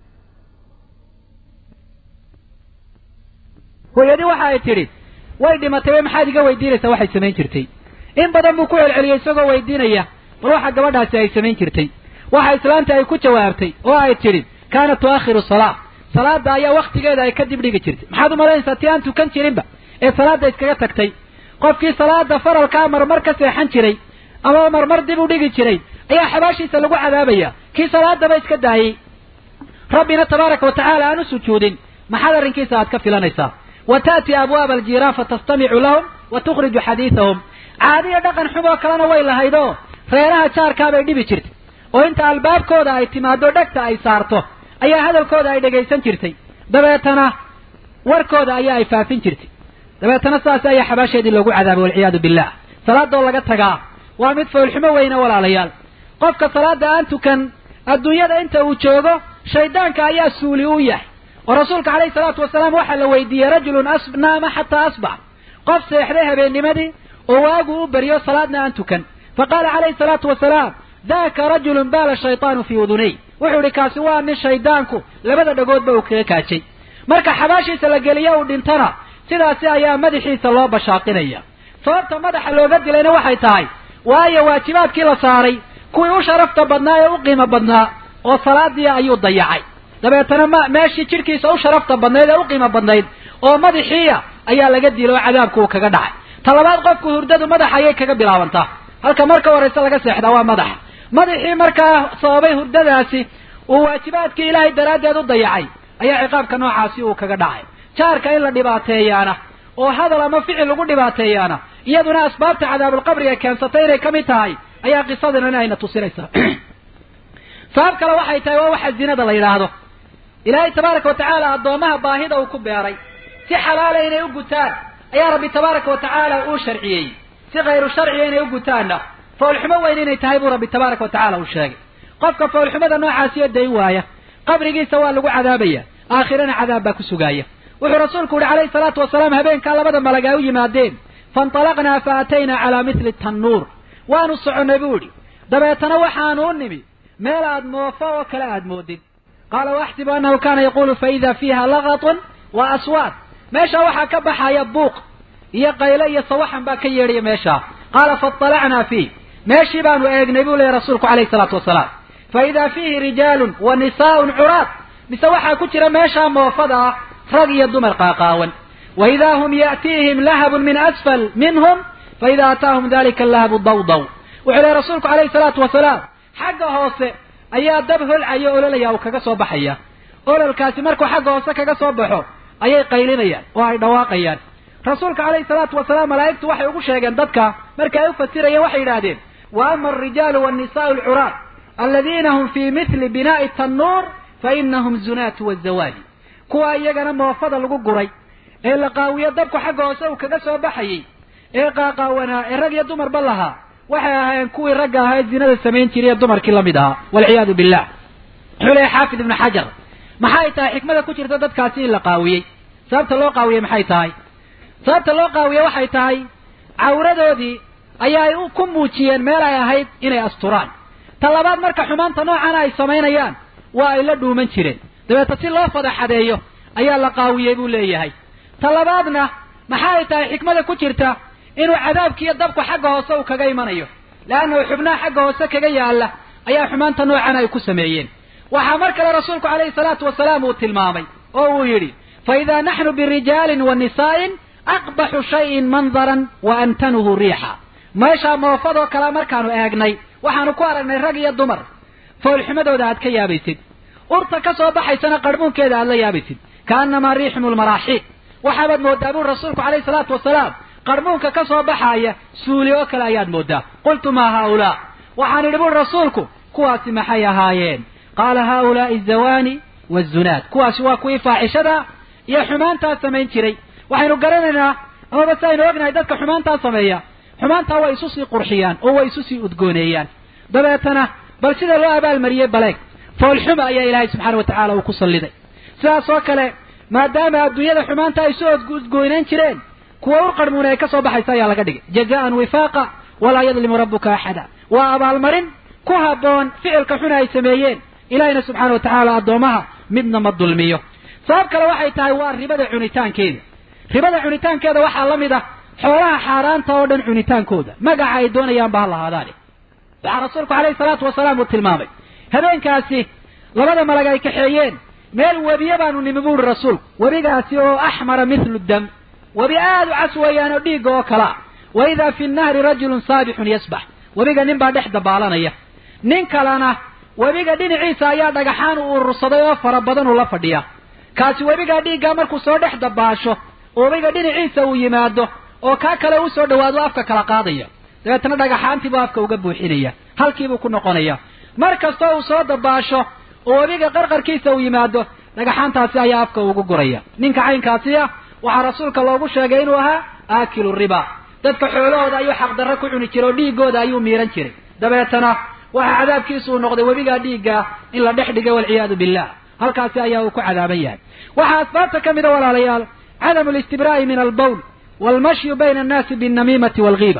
hooyadii waxa ay tidhi way dhimatay way maxaad iga weydiinaysaa waxay samayn jirtay in badan buu ku celceliyey isagoo weydiinaya bal waxa gabadhaasi ay samayn jirtay waxa islaanta ay ku jawaabtay oo ay tidhi kaanat tuakhiru salaa salaada ayaa waktigeeda ay ka dib dhigi jirtay maxaad u malaynaysaa ti aan tukan jirinba ee salaada iskaga tagtay qofkii salaada faralkaa marmar ka seexan jiray ama marmar dib u dhigi jiray ayaa xabaashiisa lagu cadaabaya kii salaadaba iska daayey rabbina tabaaraka wa tacaala aan u sujuudin maxaad arrinkiisa aad ka filanaysaa wa ta'ti abwaaba aljiiraan fatastamicu lahum wa tukhriju xadiidahum caadiya dhaqan xumoo kalena way lahayd oo reeraha jaarkaabay dhibi jirtay oo inta albaabkooda ay timaado dhegta ay saarto ayaa hadalkooda ay dhegaysan jirtay dabeetana warkooda ayaa ay faafin jirtay dabeetana saas ayaa xabaasheedii loogu cadaabay walciyaadu billah salaadoo laga tagaa waa mid foolxumo weyne walaalayaal qofka salaada aan tukan adduunyada inta uu joogo shaydaanka ayaa suuli u yahay oo rasuulka calayhi salaatu wasalaam waxaa la weydiiyey rajulun naama xataa asbax qof seexday habeennimadii oo waagu u baryo salaadna aan tukan faqaala calayhi salaatu wasalaam daka rajulun baala shaytaanu fii udunay wuxuu ihi kaasi waa nin shaydaanku labada dhagoodba uu kaga kaajay marka xabaashiisa la geliyo uu dhintana sidaasi ayaa madaxiisa loo bashaaqinaya sababta madaxa looga dilayna waxay tahay waayo waajibaadkii la saaray kuwii u sharafta badnaa ee u qiimo badnaa oo salaadii ayuu dayacay dabeetana ma meeshii jidhkiisa u sharafta badnayd ee u qiimo badnayd oo madaxiiya ayaa laga dilay oo cadaabku uu kaga dhacay talabaad qofku hurdadu madaxa ayay kaga bilaabantaa halka marka horeyse laga seexdaa waa madaxa madaxii markaa sababay hurdadaasi uu waajibaadkii ilaahay daraaddeed u dayacay ayaa ciqaabka noocaasi uu kaga dhacay jaarka in la dhibaateeyaana oo hadal ama ficil lagu dhibaateeyaana iyaduna asbaabta cadaabulqabriga keensatay inay ka mid tahay ayaa qisadana ayna tusinaysaa sabab kale waxay tahay waa waxa zinada la yidhaahdo ilaahay tabaaraka wa tacaala addoomaha baahida uu ku beeray si xalaala inay u gutaan ayaa rabbi tabaaraka wa tacaala uu sharciyey si khayru sharciga inay u gutaanna foolxumo weyn inay tahay buu rabbi tabaaraka wa tacala uu sheegay qofka foolxumada noocaasiyo dayn waaya qabrigiisa waa lagu cadaabaya aakhirana cadaab baa ku sugaaya wuxuu rasuulku yihi calayhi salaatu wasalaam habeenkaa labada malag ay u yimaadeen faintalaqnaa fa ataynaa calaa mithli tannuur waanu soconnay buu idhi dabeetana waxaanu u nimi meel aad moofo oo kale aad moodid qaala waaxsibu annahu kaana yaquulu fa ida fiiha lagatun wa aswaad meeshaa waxaa ka baxaya buuq iyo qayle iyo sawaxan baa ka yeedhaya meeshaa qaala faطalacnaa fiih meeshii baanu eegnay buu leeyahy rasuulku calayhi salaatu wasalaam fa idaa fiihi rijaalun wa nisaa'un curaad mise waxaa ku jira meeshaa moofada ah rag iyo dumar qaaqaawan wa idaa hum ya'tiihim lahabun min asfal minhum fa idaa ataahum dalika lahabu dawdaw wuxuu leehy rasuulku calayhi salaatu wasalaam xagga hoose ayaa dab holcaya ololaya uu kaga soo baxaya ololkaasi markuu xagga hoose kaga soo baxo ayay qaylinayaan oo ay dhawaaqayaan rasuulka calayhi salaatu wasalaam malaa'igtu waxay ugu sheegeen dadka marka ay u fasirayeen waxay yidhaahdeen wa ama alrijaalu waannisaa'u alcuraad aladiina hum fii mithli binaa'i tannuur fa inahum zunaatu wazawaadi kuwa iyagana moofada lagu guray ee la qaawiyo dabku xagga hoose uu kaga soo baxayey ee qaaqaawanaa ee rag iyo dumarba lahaa waxay ahaayeen kuwii ragga ahaa ee zinada samayn jiray ee dumarkii lamid ahaa walciyaadu billah wuxuu leeyahy xaafid ibnu xajar maxay tahay xikmada ku jirta dadkaasi in la qaawiyey sababta loo qaawiyey maxay tahay sababta loo qaawiyey waxay tahay cawradoodii ayaay ku muujiyeen meel ay ahayd inay asturaan ta labaad marka xumaanta noocana ay samaynayaan waa ay la dhuuman jireen dabeeta si loo fadaxadeeyo ayaa la qaawiyey buu leeyahay ta labaadna maxay tahay xikmada ku jirta inuu cadaabkiiyo dabku xagga hoose uu kaga imanayo leannahu xubnaha xagga hoose kaga yaalla ayaa xumaanta noocan ay ku sameeyeen waxaa mar kale rasuulku calayhi salaatu wasalaam uu tilmaamay oo uu yidhi fa idaa naxnu birijaalin wa nisaa'in aqbaxu shayin mandaran wa antanuhu riixa meeshaa moofadoo kale markaanu eegnay waxaanu ku aragnay rag iyo dumar foolxumadooda aad ka yaabaysid urta ka soo baxaysana qarhmuunkeeda aad la yaabaysid kaannamaa riixum lmaraaxiid waxaabaad moodaa buri rasuulku calayhi salaatu wasalaam qarhmuunka ka soo baxaaya suuli oo kale ayaad moodaa qultu maa haaulaa waxaan idhi buri rasuulku kuwaasi maxay ahaayeen qaala haaulaai azawaani waazunaad kuwaasi waa kuwii faaxishada iyo xumaantaa samayn jiray waxaynu garanaynaa amaba si aynu ognahay dadka xumaantaa sameeya xumaantaa way isu sii qurxiyaan oo way isu sii udgooneeyaan dabeetana bal sida loo abaalmariyey baleeg foolxuma ayaa ilaahay subxaana wa tacaala uu ku salliday sidaas oo kale maadaama adduunyada xumaanta ay soo udgooynaan jireen kuwa urqarmuuna ay ka soo baxaysa ayaa laga dhigay jazaan wifaaqa walaa yadlimu rabbuka axada waa abaalmarin ku habboon ficilka xuna ay sameeyeen ilaahayna subxaana wa tacaala addoomaha midna ma dulmiyo sabab kale waxay tahay waa ribada cunitaankeeda ribada cunitaankeeda waxaa la mid ah xoolaha xaaraanta oo dhan cunitaankooda magaca ay doonayaan ba ha lahaadaane waxaa rasuulku calayhi salaatu wasalaam uu tilmaamay habeenkaasi labada malag ay kaxeeyeen meel webiye baanu nimi buuri rasuulku webigaasi oo axmara mithlu dam webi aada u cas weeyaan oo dhiigga oo kalea wa idaa fi nnahri rajulun saabixun yasbax webiga nin baa dhex dabaalanaya nin kalena webiga dhinaciisa ayaa dhagaxaan u urursaday oo fara badan uu la fadhiya kaasi webigaa dhiiggaa markuu soo dhex dabaasho webiga dhinaciisa uu yimaado oo kaa kale u soo dhawaado afka kala qaadaya dabeetana dhagaxaantiibuu afka uga buuxinaya halkiibuu ku noqonaya mar kastoo uu soo dabaasho oo webiga qarqarkiisa uu yimaado dhagaxaantaasi ayaa afka ugu guraya ninka caynkaasi ah waxaa rasuulka loogu sheegay inuu ahaa aakilu riba dadka xoolahooda ayuu xaqdarro ku cuni jiray oo dhiiggooda ayuu miiran jiray dabeetana waxaa cadaabkiisu uu noqday webigaa dhiigga in la dhex dhigay walciyaadu billah halkaasi ayaa uu ku cadaaban yahay waxaa asbaabta ka mida walaalayaal cadamu listibraa'i min albowl waalmashyu bayna annaasi binnamiimati waalghiiba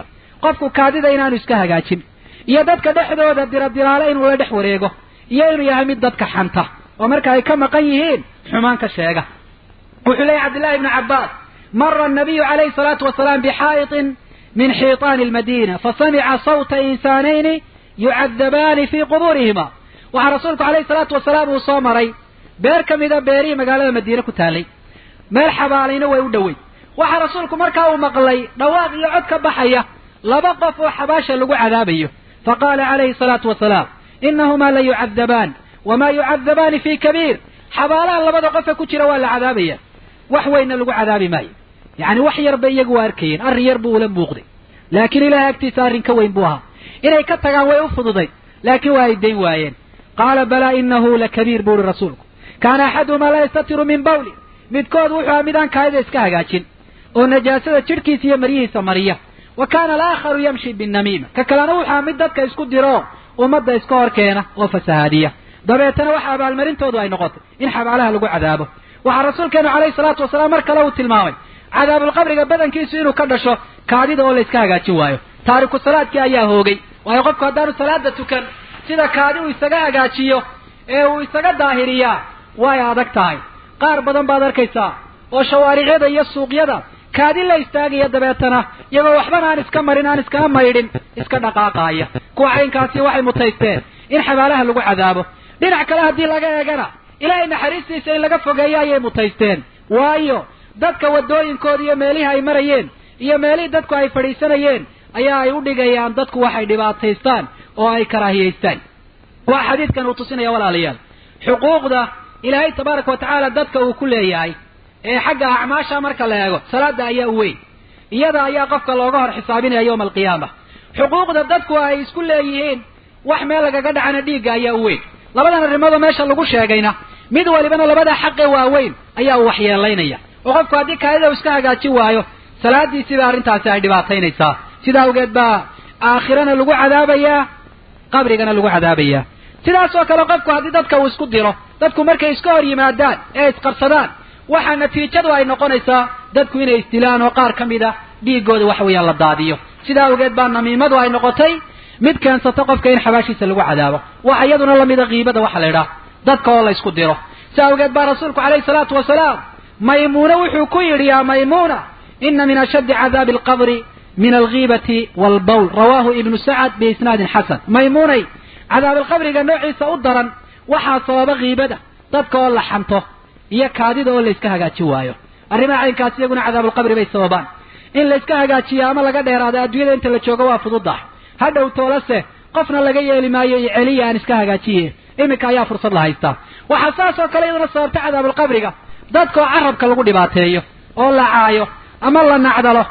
qofku kaadida inaanu iska hagaajin iyo dadka dhexdooda diradiraale inuu la dhex wareego iyo inuu yahay mid dadka xanta oo marka ay ka maqan yihiin xumaan ka sheega wuxuu leeyahy cabdillahi ibnu cabbaas mara annabiyu calayhi salaatu wasalaam bixaa'iطin min xiiطaani almadina fasamica sawta insaanayni yucadabaani fii qubuurihima waxaa rasuulku calayhi salaatu wasalaam uu soo maray beer ka mida beerihii magaalada madiine ku taalay meel xabaalayna way u dhoweyd waxaa rasuulku markaa uu maqlay dhawaaq iyo cod ka baxaya laba qof oo xabaasha lagu cadaabayo faqaala calayhi salaatu wasalaam inahumaa la yucadabaan wamaa yucadabaani fii kabiir xabaalaha labada qofe ku jira waa la cadaabaya wax weynna lagu cadaabi maayo yacni wax yar bay iyagu waa arkayeen arrin yar buu ula muuqday laakiin ilahay agtiisa arrin ka weyn buu ahaa inay ka tagaan way u fududay laakiin waa ay dayn waayeen qaala balaa inahu lakabiir buu uhi rasuulku kaana axaduhumaa laa yastatiru min bawli midkood wuxuu aha midaan kaayada iska hagaajin oo najaasada jidhkiisa iyo maryihiisa mariya wa kaana alaakharu yamshi binnamiima ka kalena wuxuu aha mid dadka isku diro ummadda iska hor keena oo fasahaadiya dabeetana waxa abaalmarintoodu ay noqotay in xabaalaha lagu cadaabo waxaa rasuulkeenu calayhi salaatu wasalaam mar kale uu tilmaamay cadaabulqabriga badankiisu inuu ka dhasho kaadida oo la iska hagaajin waayo taariku salaadkii ayaa hoogay waayo qofku haddaanu salaada tukan sida kaadi uu isaga hagaajiyo ee uu isaga daahiriyaa way adag tahay qaar badan baad arkaysaa oo shawaaricyada iyo suuqyada kaadi la istaagaya dabeetana iyagoo waxbana aan iska marin aan iskana maydhin iska dhaqaaqaaya kuwa caynkaasi waxay mutaysteen in xabaalaha lagu cadaabo dhinac kale haddii laga eegana ilaahay naxariistiisa in laga fogeeyo ayay mutaysteen waayo dadka waddooyinkooda iyo meelihii ay marayeen iyo meelihii dadku ay fadhiisanayeen ayaa ay u dhigayaan dadku waxay dhibaataystaan oo ay karaahiyaystaan waa xadiidkan uu tusinaya walaalayaal xuquuqda ilaahay tabaaraka wa tacaala dadka uu ku leeyahay ee xagga acmaasha marka la eego salaada ayaa u weyn iyada ayaa qofka looga hor xisaabinaya yowma alqiyaama xuquuqda dadku ay isku leeyihiin wax meel lagaga dhacana dhiigga ayaa u weyn labadan arrimoodoo meesha lagu sheegayna mid walibana labada xaqe waaweyn ayaa uu waxyeelaynaya oo qofku haddii kaadida uu iska hagaajin waayo salaadiisiiba arrintaasi ay dhibaataynaysaa sidaa awgeed baa aakhirana lagu cadaabayaa qabrigana lagu cadaabayaa sidaas oo kale qofku haddii dadka uu isku diro dadku markay iska hor yimaadaan ee isqabsadaan waxaa natiijadu ay noqonaysaa dadku inay isdilaan oo qaar ka mid a dhiiggooda waxa weeyaan la daadiyo sidaa awgeed baa namiimadu ay noqotay mid keensata qofka in xabaashiisa lagu cadaabo waxa iyaduna lamida kiibada waxa la idhaah dadka oo la isku diro sidaa awgeed baa rasuulku calayhi salaatu wasalaam maymuune wuxuu ku yidhi yaa maymuuna ina min ashaddi cadaabi alqabri min alghiibati walbawl rawaahu ibnu sacad biisnaadin xasan maymuunay cadaabalqabriga noociisa u daran waxaa sababa kiibada dadka oo la xanto iyo kaadida oo la iska hagaajin waayo arrimaha caynkaas iyaguna cadaabulqabri bay sababaan in la iska hagaajiyo ama laga dheeraado adduunyada inta la joogo waa fududah hadhow toolase qofna laga yeeli maayo iyo celiya aan iska hagaajiye iminka ayaa fursad la haystaa waxaa saas oo kale iyaduna sababta cadaabulqabriga dadka oo carabka lagu dhibaateeyo oo la caayo ama la nacdalo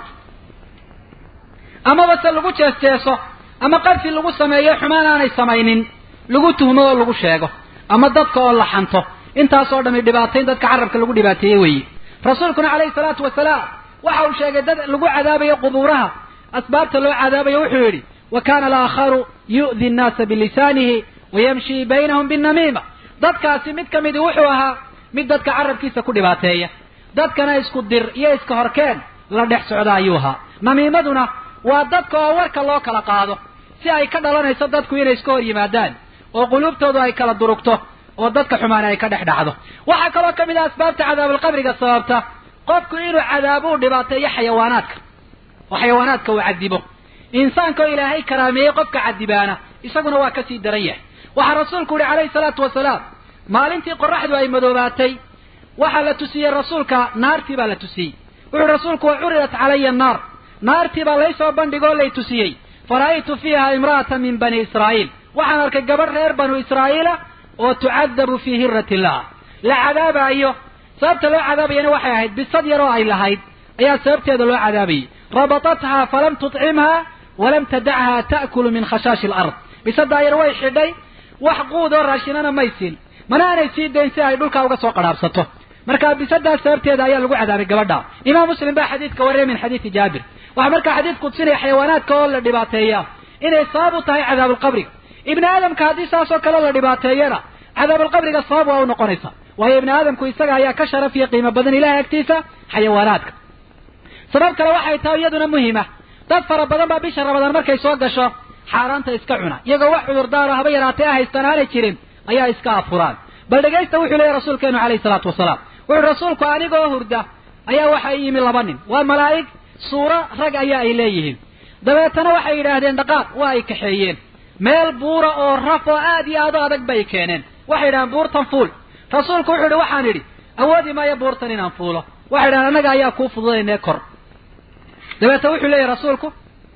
amaba se lagu jeesjeeso ama qadfi lagu sameeyo xumaan aanay samaynin lagu tuhmo oo lagu sheego ama dadka oo la xanto intaasoo dhami dhibaatayn dadka carabka lagu dhibaateeye weeye rasuulkuna calayhi salaatu wasalaam waxa uu sheegay dad lagu cadaabayo qubuuraha asbaabta loo cadaabayo wuxuu yidhi wa kaana alaakharu yu'di nnaasa bilisaanihi wayamshi baynahum binnamiima dadkaasi mid ka midi wuxuu ahaa mid dadka carabkiisa ku dhibaateeya dadkana isku dir iyo iska horkeen la dhex socda ayuu ahaa namiimaduna waa dadka oo warka loo kala qaado si ay ka dhalanayso dadku inay iska hor yimaadaan oo quluubtoodu ay kala durugto oo dadka xumaana ay ka dhex dhacdo waxaa kaloo ka mid ah asbaabta cadaabulqabriga sababta qofku inuu cadaabo u dhibaateeyo xayawaanaadka oo xayawaanaadka uu cadibo insaanka oo ilaahay karaameeyey qofka cadibaana isaguna waa kasii daran yahay waxaa rasuulku yihi calayhi salaatu wasalaam maalintii qoraxdu ay madoobaatay waxaa la tusiyey rasuulka naartii baa la tusiyey wuxuu rasuulku wa curidat calaya annaar naartii baa laysoo bandhigoo lay tusiyey fara'aytu fiiha imra'atan min bani israa'iil waxaan arkay gabadh reer banu israa'iila oo tucadabu fii hirati illah la cadaabaayo sababta loo cadaabayana waxay ahayd bisad yaroo ay lahayd ayaa sababteeda loo cadaabayay rabatathaa falam tutcimha walam tadachaa ta'kulu min khashaashi alard bisadaa yar way xidhay wax quud oo raashinana may siin mana aanay sii dayn si ay dhulkaa uga soo qadhaabsato marka bisadaas sababteeda ayaa lagu cadaabay gabadha imaam muslim baa xadiidka wariyay min xadiidi jaabir waxaa markaa xadiidku tusinaya xayawaanaadka oo la dhibaateeya inay sabab u tahay cadaabulqabriga ibni aadamka haddii saasoo kale la dhibaateeyana cadaabulqabriga sabab waa u noqonaysa waayo ibni aadamku isaga ayaa ka sharaf iyo qiimo badan ilahay agtiisa xayawaanaadka sabab kale waxay tahay iyaduna muhima dad fara badan baa bisha ramadaan markay soo gasho xaaraanta iska cuna iyagoo wax cudurdaaro haba yaraatee haystaan aanay jirin ayaa iska afuraan bal dhegaysta wuxuu leeyahy rasuulkeenu calayhi salaatu wasalaam wuxuu rasuulku anigoo hurda ayaa waxa yimi laba nin waa malaa'ig suuro rag ayaa ay leeyihiin dabeetana waxay yidhaahdeen dhaqaaq waa ay kaxeeyeen meel buura oo raf oo aad iyo aad u adag bay keeneen waxay yidhahdeen buurtan fuul rasuulku wuxuu yidhi waxaan idhi awoodi maayo buurtan inaan fuulo waxay yidhahdeen annaga ayaa kuu fududaynee kor dabeetna wuxuu leeyahy rasuulku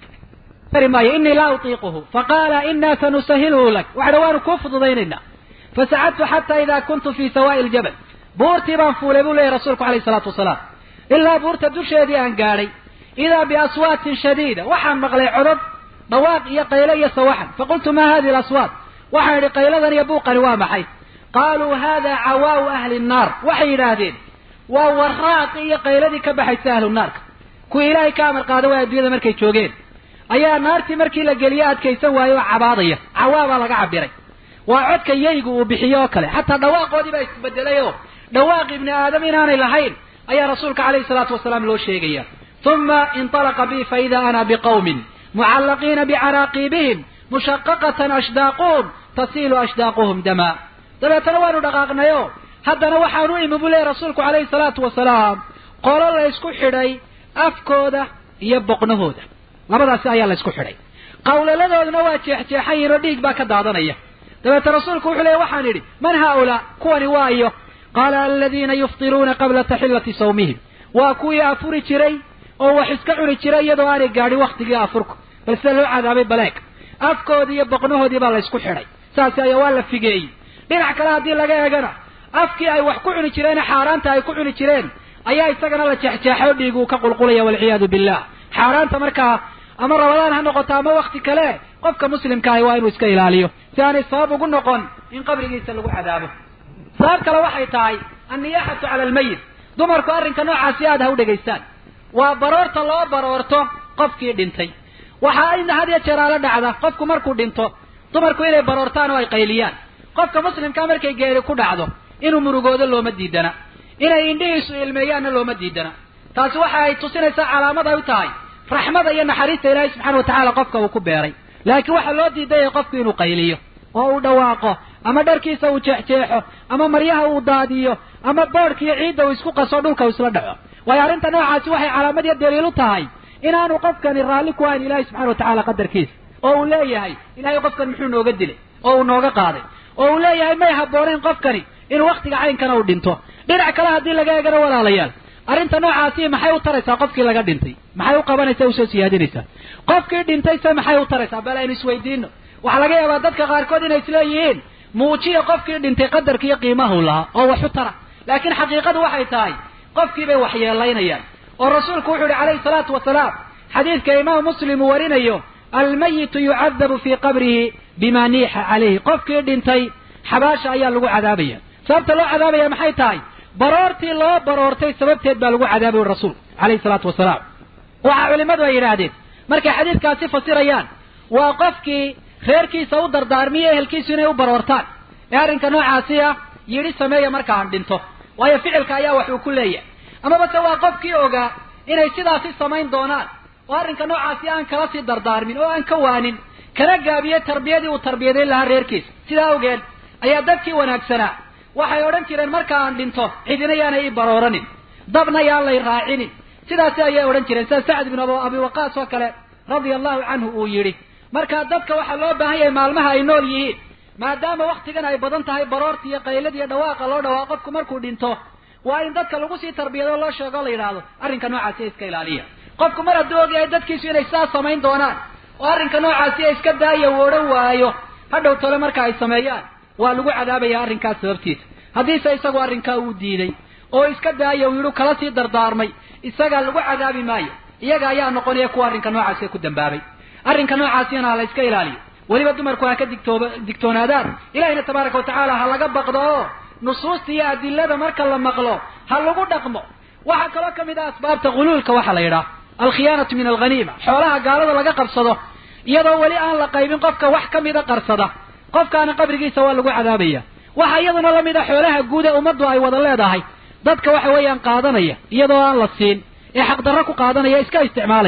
kari maayo inii laa utiiquhu faqaala inaa sanusahiluhu lak waxay waanu kuu fududaynaynaa fasacadtu xataa idaa kuntu fii sawaa'i ljabal buurtii baan fuulay buu leeyahy rasuulku alayhi salaatu wasalaam ilaa buurta dusheedii aan gaadhay idaa biaswaatin shadiida waxaan maqlay codod dhawaaq iyo qaylo iyo sawaxan faqultu maa hadihi alaswaat waxaan idhi qayladan iyo buuqani waa maxay qaaluu hada cawaau ahli nnaar waxay yidhaahdeen waa waraaqi iyo qayladii ka baxaysa ahlu naarka kuwii ilaahay ka amar qaada waa adduunyada markay joogeen ayaa naartii markii la geliye adkaysan waaye oo cabaadaya cawaa baa laga cabiray waa codka yaygu uu bixiyo oo kale xataa dhawaaqoodii baa isbedelay oo dhawaaq ibni aadam inaanay lahayn ayaa rasuulka calayhi salaatu wasalaam loo sheegaya uma inطalaqa bi faida ana biqawmin mucallaqiina bicaraaqiibihim mushaqaqatan ashdaaquhum tasiilu ashdaaquhum dama dabeetana waanu dhaqaaqnayo haddana waxaan u imi buu leeyahy rasuulku calayhi salaatu wasalaam qolo la ysku xidhay afkooda iyo boqnahooda labadaasi ayaa la ysku xidhay qawlaladooduna waa jeexjeexayin oo dhiig baa ka daadanaya dabeete rasuulku wuxuu leeyay waxaan idhi man haaulaa kuwani waa iyo qaala aladiina yuftiruuna qabla taxillati sawmihim waa kuwii afuri jiray oo wax iska cuni jiray iyadoo aanay gaadhin waktigii afurku bal sida loo cadaabay baleeg afkoodii iyo boqnahoodii baa la ysku xidhay saasi ayaa waa la figeeyey dhinac kale haddii laga eegana afkii ay wax ku cuni jireen xaaraanta ay ku cuni jireen ayaa isagana la jeexjeexay oo dhiig uu ka qulqulaya walciyaadu billah xaaraanta markaa ama rabadaan ha noqoto ama wakti kale qofka muslimka ahi waa inuu iska ilaaliyo si aanay sabab ugu noqon in qabrigiisa lagu cadaabo sabab kale waxay tahay anniyaaxatu cala almayit dumarku arrinka noocaasi aad ha u dhegaystaan waa baroorta loo baroorto qofkii dhintay waxaa in had iyo jeer aala dhacda qofku markuu dhinto dumarku inay baroortaan oo ay qayliyaan qofka muslimkaa markay geeri ku dhacdo inuu murugoodo looma diidana inay indhihiisu ilmeeyaanna looma diidana taasi waxa ay tusinaysaa calaamad ay u tahay raxmada iyo naxariista ilaahay subxana watacaala qofka uu ku beeray laakiin waxaa loo diidaya qofku inuu qayliyo oo uu dhawaaqo ama dharkiisa uu jeexjeexo ama maryaha uu daadiyo ama boodhka iyo ciidda uu isku qaso dhulka uu isla dhaco waayo arrinta noocaasi waxay calaamad iyo daliil u tahay inaanu qofkani raalli ku ahayn ilahay subxana watacaala qadarkiisa oo uu leeyahay ilahay qofkan muxuu nooga dilay oo uu nooga qaaday oo uu leeyahay may habboonayn qofkani inuu waktiga caynkana uu dhinto dhinac kale haddii laga eegano walaalayaal arrinta noocaasi maxay u taraysaa qofkii laga dhintay maxay u qabanaysaa usoo siyaadinaysaa qofkii dhintay se maxay u taraysaa bal aynu isweydiino waxaa laga yaabaa dadka qaarkood inay isleeyihiin muujiya qofkii dhintay qadarka iyo qiimahu lahaa oo wax u tara laakiin xaqiiqadu waxay tahay qofkii bay waxyeelaynayaan oo rasuulku wuxuu yihi calayhi salaatu wasalaam xadiidka imaamu muslim uu warinayo almayitu yucadabu fii qabrihi bima niixa calayhi qofkii dhintay xabaasha ayaa lagu cadaabaya sababta loo cadaabaya maxay tahay baroortii loo baroortay sababteed baa lagu cadaabay rasuulku calayhi salaatu wasalaam waxaa culimmadu ay yidhaahdeen markay xadiidkaasi fasirayaan waa qofkii reerkiisa u dardaarmiyo ehelkiisu inay u baroortaan ee arrinka noocaasi ah yidhi sameeya markaan dhinto waayo ficilka ayaa wax uu ku leeyahay amaba se waa qofkii ogaa inay sidaasi samayn doonaan oo arrinka noocaasi aan kala sii dardaarmin oo aan ka waanin kana gaabiye tarbiyadii uu tarbiyadayn lahaa reerkiisa sidaa awgeed ayaa dadkii wanaagsanaa waxay odhan jireen marka aan dhinto cidina yaanay ii barooranin dabna yaan lay raacinin sidaasi ayay odhan jireen sida sacd bin abi waqaas oo kale radia allahu canhu uu yidhi marka dadka waxaa loo baahan yahay maalmaha ay nool yihiin maadaama waktigan ay badan tahay baroorta iyo qaylada iyo dhawaaqa loo dhawaaqo qofku markuu dhinto waa in dadka lagu sii tarbiyado loo sheego o la yidhaahdo arrinka noocaasi iska ilaaliya qofku mar hadduu ogyahay dadkiisu inay sidaas samayn doonaan oo arrinka noocaasi iska daaya uu odhan waayo hadhow tole marka ay sameeyaan waa lagu cadaabaya arrinkaas sababtiisa haddiise isagu arrinkaa uu diiday oo iska daaya uu yidhu kala sii dardaarmay isagaa lagu cadaabi maayo iyaga ayaa noqonaya kuwa arrinka noocaasi ku dambaabay arrinka noocaasina ha la iska ilaaliyo weliba dumarku ha ka digtooba digtoonaadaan ilahina tabaaraka watacaala ha laga baqdo oo nusuusta iyo adilada marka la maqlo ha lagu dhaqmo waxaa kaloo ka mid ah asbaabta huluulka waxaa la yidhaha alkhiyaanatu min alghaniima xoolaha gaalada laga qabsado iyadoo weli aan la qaybin qofka wax ka mida qarsada qofkaana qabrigiisa waa lagu cadaabaya waxaa iyaduna lamid a xoolaha guud ee ummaddu ay wada leedahay dadka waxa weeyaan qaadanaya iyadoo aan la siin ee xaqdarro ku qaadanaya iska isticmaalaya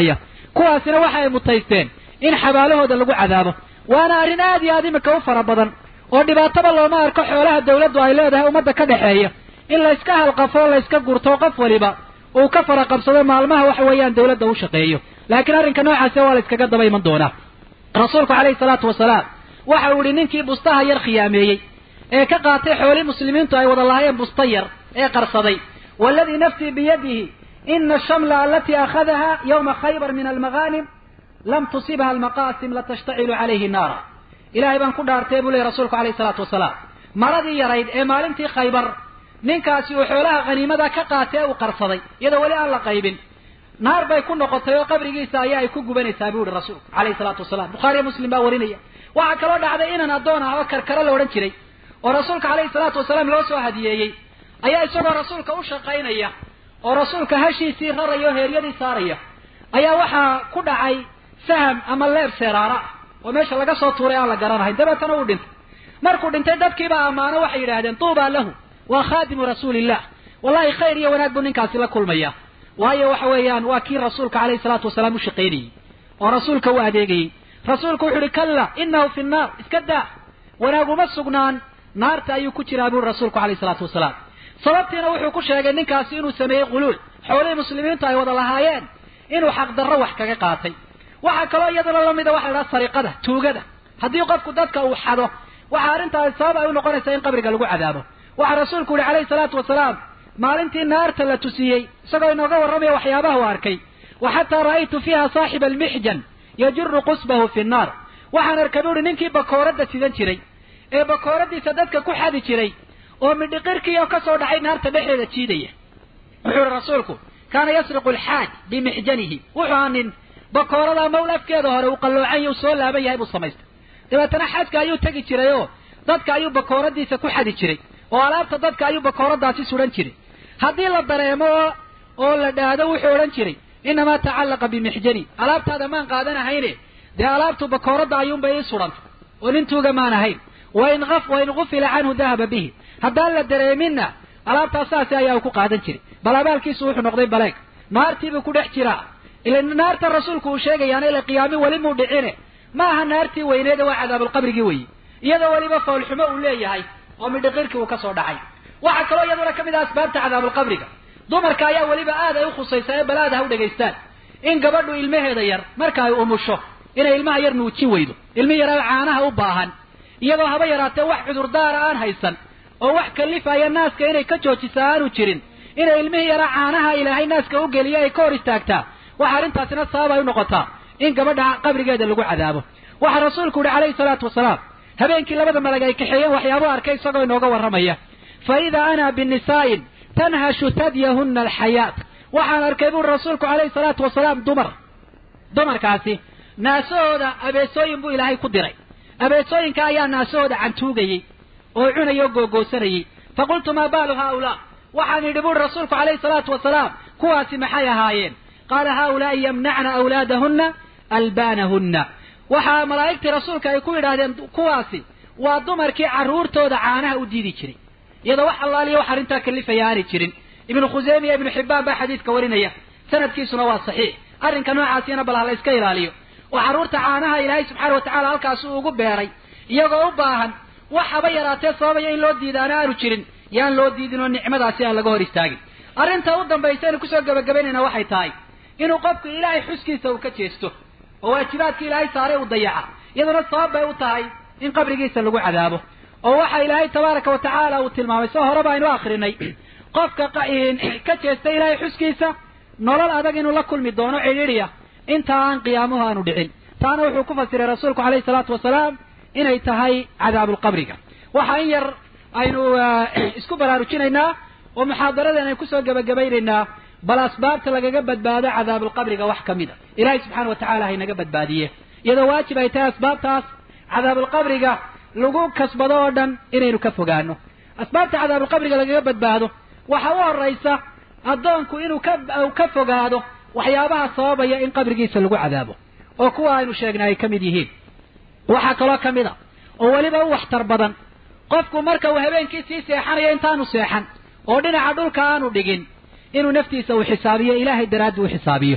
kuwaasina waxa ay mutaysteen in xabaalahooda lagu cadaabo waana arrin aad iyo aad imika u fara badan oo dhibaataba looma arko xoolaha dawladdu ay leedahay ummadda ka dhexeeya in layska halqafo layska gurto qof waliba uu ka fara qabsado maalmaha waxa weeyaan dawladda u shaqeeyo laakiin arrinka noocaasi waa la iskaga daba iman doonaa rasuulku calayhi salaatu wasalaam waxa uu yihi ninkii bustaha yar khiyaameeyey ee ka qaatay xoolii muslimiintu ay wada lahaayeen busta yar ee qarsaday waaladii nafsii biyadihi ina ashamla alatii akhadaha yawma khaybar min almaghanim lam tusibha almaqaasim latashtacilu calayhi naara ilahay baan ku dhaartay buu lehy rasuulku alayhi salaatu wasalaam maradii yarayd ee maalintii khaybar ninkaasi uu xoolaha khaniimada ka qaatay ee uu qarsaday iyadoo weli aan la qaybin naar bay ku noqotay oo qabrigiisa ayaa ay ku gubanaysaa buu yihi rasuulku alayhi salaatu wasalaam bukhaariyo muslim baa warinaya waxaa kaloo dhacday inan addoon ah oo karkaro la odhan jiray oo rasuulka calayhi salaatu wasalaam loo soo hadiyeeyey ayaa isagoo rasuulka u shaqaynaya oo rasuulka hashiisii raraya oo heeryadii saaraya ayaa waxaa ku dhacay saham ama leeb seeraara ah oo meesha laga soo tuuray aan la garanahayn dabeetana uu dhintay markuu dhintay dadkiibaa ammaano waxay yidhahdeen tuubaa lahu waa khaadimu rasuulillah wallahi khayr iyo wanaag buu ninkaasi la kulmaya waayo waxa weeyaan waa kii rasuulka calayhi salaatu wasalaam u shaqaynayey oo rasuulka u adeegayey rasuulku wuxu uhi kalla inahu fi nnaar iska daa wanaaguma sugnaan naarta ayuu ku jiraa buri rasuulku calayhi salaatu wasalaam sababtiina wuxuu ku sheegay ninkaasi inuu sameeyey quluul xoolihii muslimiintu ay wada lahaayeen inuu xaqdarro wax kaga qaatay waxaa kaloo iyaduna lamida waxa la dhaha sariqada tuugada haddii qofku dadka uu xado waxaa arrintaasi sabab ay u noqonaysaa in qabriga lagu cadaabo waxaa rasuulku yihi calayhi salaatu wasalaam maalintii naarta la tusiyey isagoo inooga warramaya waxyaabaha u arkay wa xataa ra'aytu fiiha saaxiba almixjan yajuru qusbahu fi nnaar waxaan arkay bu uhi ninkii bakooradda sidan jiray ee bakooradiisa dadka ku xadi jiray oo midhiqirkii oo ka soo dhacay naarta dhexdeeda jiidaya wuxuu ihi rasuulku kaana yasriqu alxaaj bimixjanihi wuxuu aa nin bakoorada mawl afkeeda hore uu qalloocan uu soo laaban yahay buu samaystay dabeetana xajka ayuu tegi jiray oo dadka ayuu bakooradiisa ku xadi jiray oo alaabta dadka ayuu bakooradaasi sudan jiray haddii la dareemo oo oo la dhaahdo wuxuu odhan jiray inamaa tacallaqa bimixjani alaabtaada maan qaadanahayne dee alaabtu bakooradda ayuunbay ii sudhantay oo nin tuuga maan ahayn wain wain gufila canhu dahaba bihi haddaan la dareeminna alaabtaas saasi ayaa uu ku qaadan jiray bal abaalkiisu wuxuu noqday baleeg naartiibuu ku dhex jiraa ila naarta rasuulku uu sheegayaana ila qiyaami weli muu dhicine ma aha naartii weyneeda waa cadaabulqabrigii weeye iyadoo weliba foolxumo uu leeyahay oo midhiqirkii uu ka soo dhacay waxaa kaloo iyaduna ka mid ah asbaabta cadaabulqabriga dumarka ayaa weliba aad ay u khusaysaa ee balaada ha u dhegaystaan in gabadhu ilmaheeda yar marka ay umusho inay ilmaha yar nuujin weydo ilmi yaraa caanaha u baahan iyadoo haba yaraatee wax cudurdaara aan haysan oo wax kalifaya naaska inay ka joojisa aanu jirin inay ilmihii yaraa caanaha ilaahay naaska u geliyo ay ka hor istaagtaa waxa arrintaasina sabab ay u noqotaa in gabadha qabrigeeda lagu cadaabo waxaa rasuulku yihi calayhi salaatu wasalaam habeenkii labada malag ay kaxeeyeen waxyaabuu arkay isagoo inooga warramaya fa idaa ana binisaa'in tanhashu tadyahunna alxayaat waxaan arkay buuri rasuulku calayhi salaatu wasalaam dumar dumarkaasi naasahooda abeesooyin buu ilaahay ku diray abeesooyinka ayaa naasahooda cantuugayey oo cunayay oo googoosanayey faqultu maa baalu haaulaa waxaan yidhi buuri rasuulku calayhi salaatu wasalaam kuwaasi maxay ahaayeen qaala haaulaai yamnacna awlaadahunna albaanahunna waxaa malaa'igtii rasuulka ay ku yidhaahdeen kuwaasi waa dumarkii carruurtooda caanaha u diidi jiray iyadoo wax allaaliya wax arrintaa kalifaya aanay jirin ibnu khuseyme iyo ibnu xibbaan baa xadiidka warinaya sanadkiisuna waa saxiix arrinka noocaasina bal ha la iska ilaaliyo oo carruurta caanaha ilaahay subxaana wa tacala halkaas uu ugu beeray iyagoo u baahan wax haba yaraatee sababaya in loo diidaana aanu jirin yaan loo diidin oo nicmadaasi aan laga hor istaagin arrinta u dambaysa aynu kusoo gebagabaynayna waxay tahay inuu qofku ilaahay xuskiisa uu ka jeesto oo waajibaadka ilaahay saaray uu dayaca iyaduna sabab bay u tahay in qabrigiisa lagu cadaabo oo waxa ilaahay tabaaraka wa tacaala uu tilmaamay soo horeba aynu akrinay qofka ka jeesta ilaahay xuskiisa nolol adag inuu la kulmi doono cidhiidhiya inta aan qiyaamuhu aanu dhicin taana wuxuu ku fasiray rasuulku calayhi salaatu wasalaam inay tahay cadaabulqabriga waxa in yar aynu isku baraarujinaynaa oo muxaadaradan aynu kusoo gebagabaynaynaa bal asbaabta lagaga badbaado cadaabulqabriga wax ka mid a ilaahay subxaana wa tacala haynaga badbaadiye iyadoo waajib ay tahay asbaabtaas cadaabulqabriga lagu kasbado oo dhan inaynu ka fogaano asbaabta cadaabulqabriga lagaga badbaado waxa u horaysa addoonku inuu ka ka fogaado waxyaabaha sababaya in qabrigiisa lagu cadaabo oo kuwa aynu sheegnay ay ka mid yihiin waxaa kaloo ka mid a oo weliba u waxtar badan qofku marka uu habeenkii sii seexanayo intaanu seexan oo dhinaca dhulka aanu dhigin inuu naftiisa uu xisaabiyo ilaahay daraaddi u xisaabiyo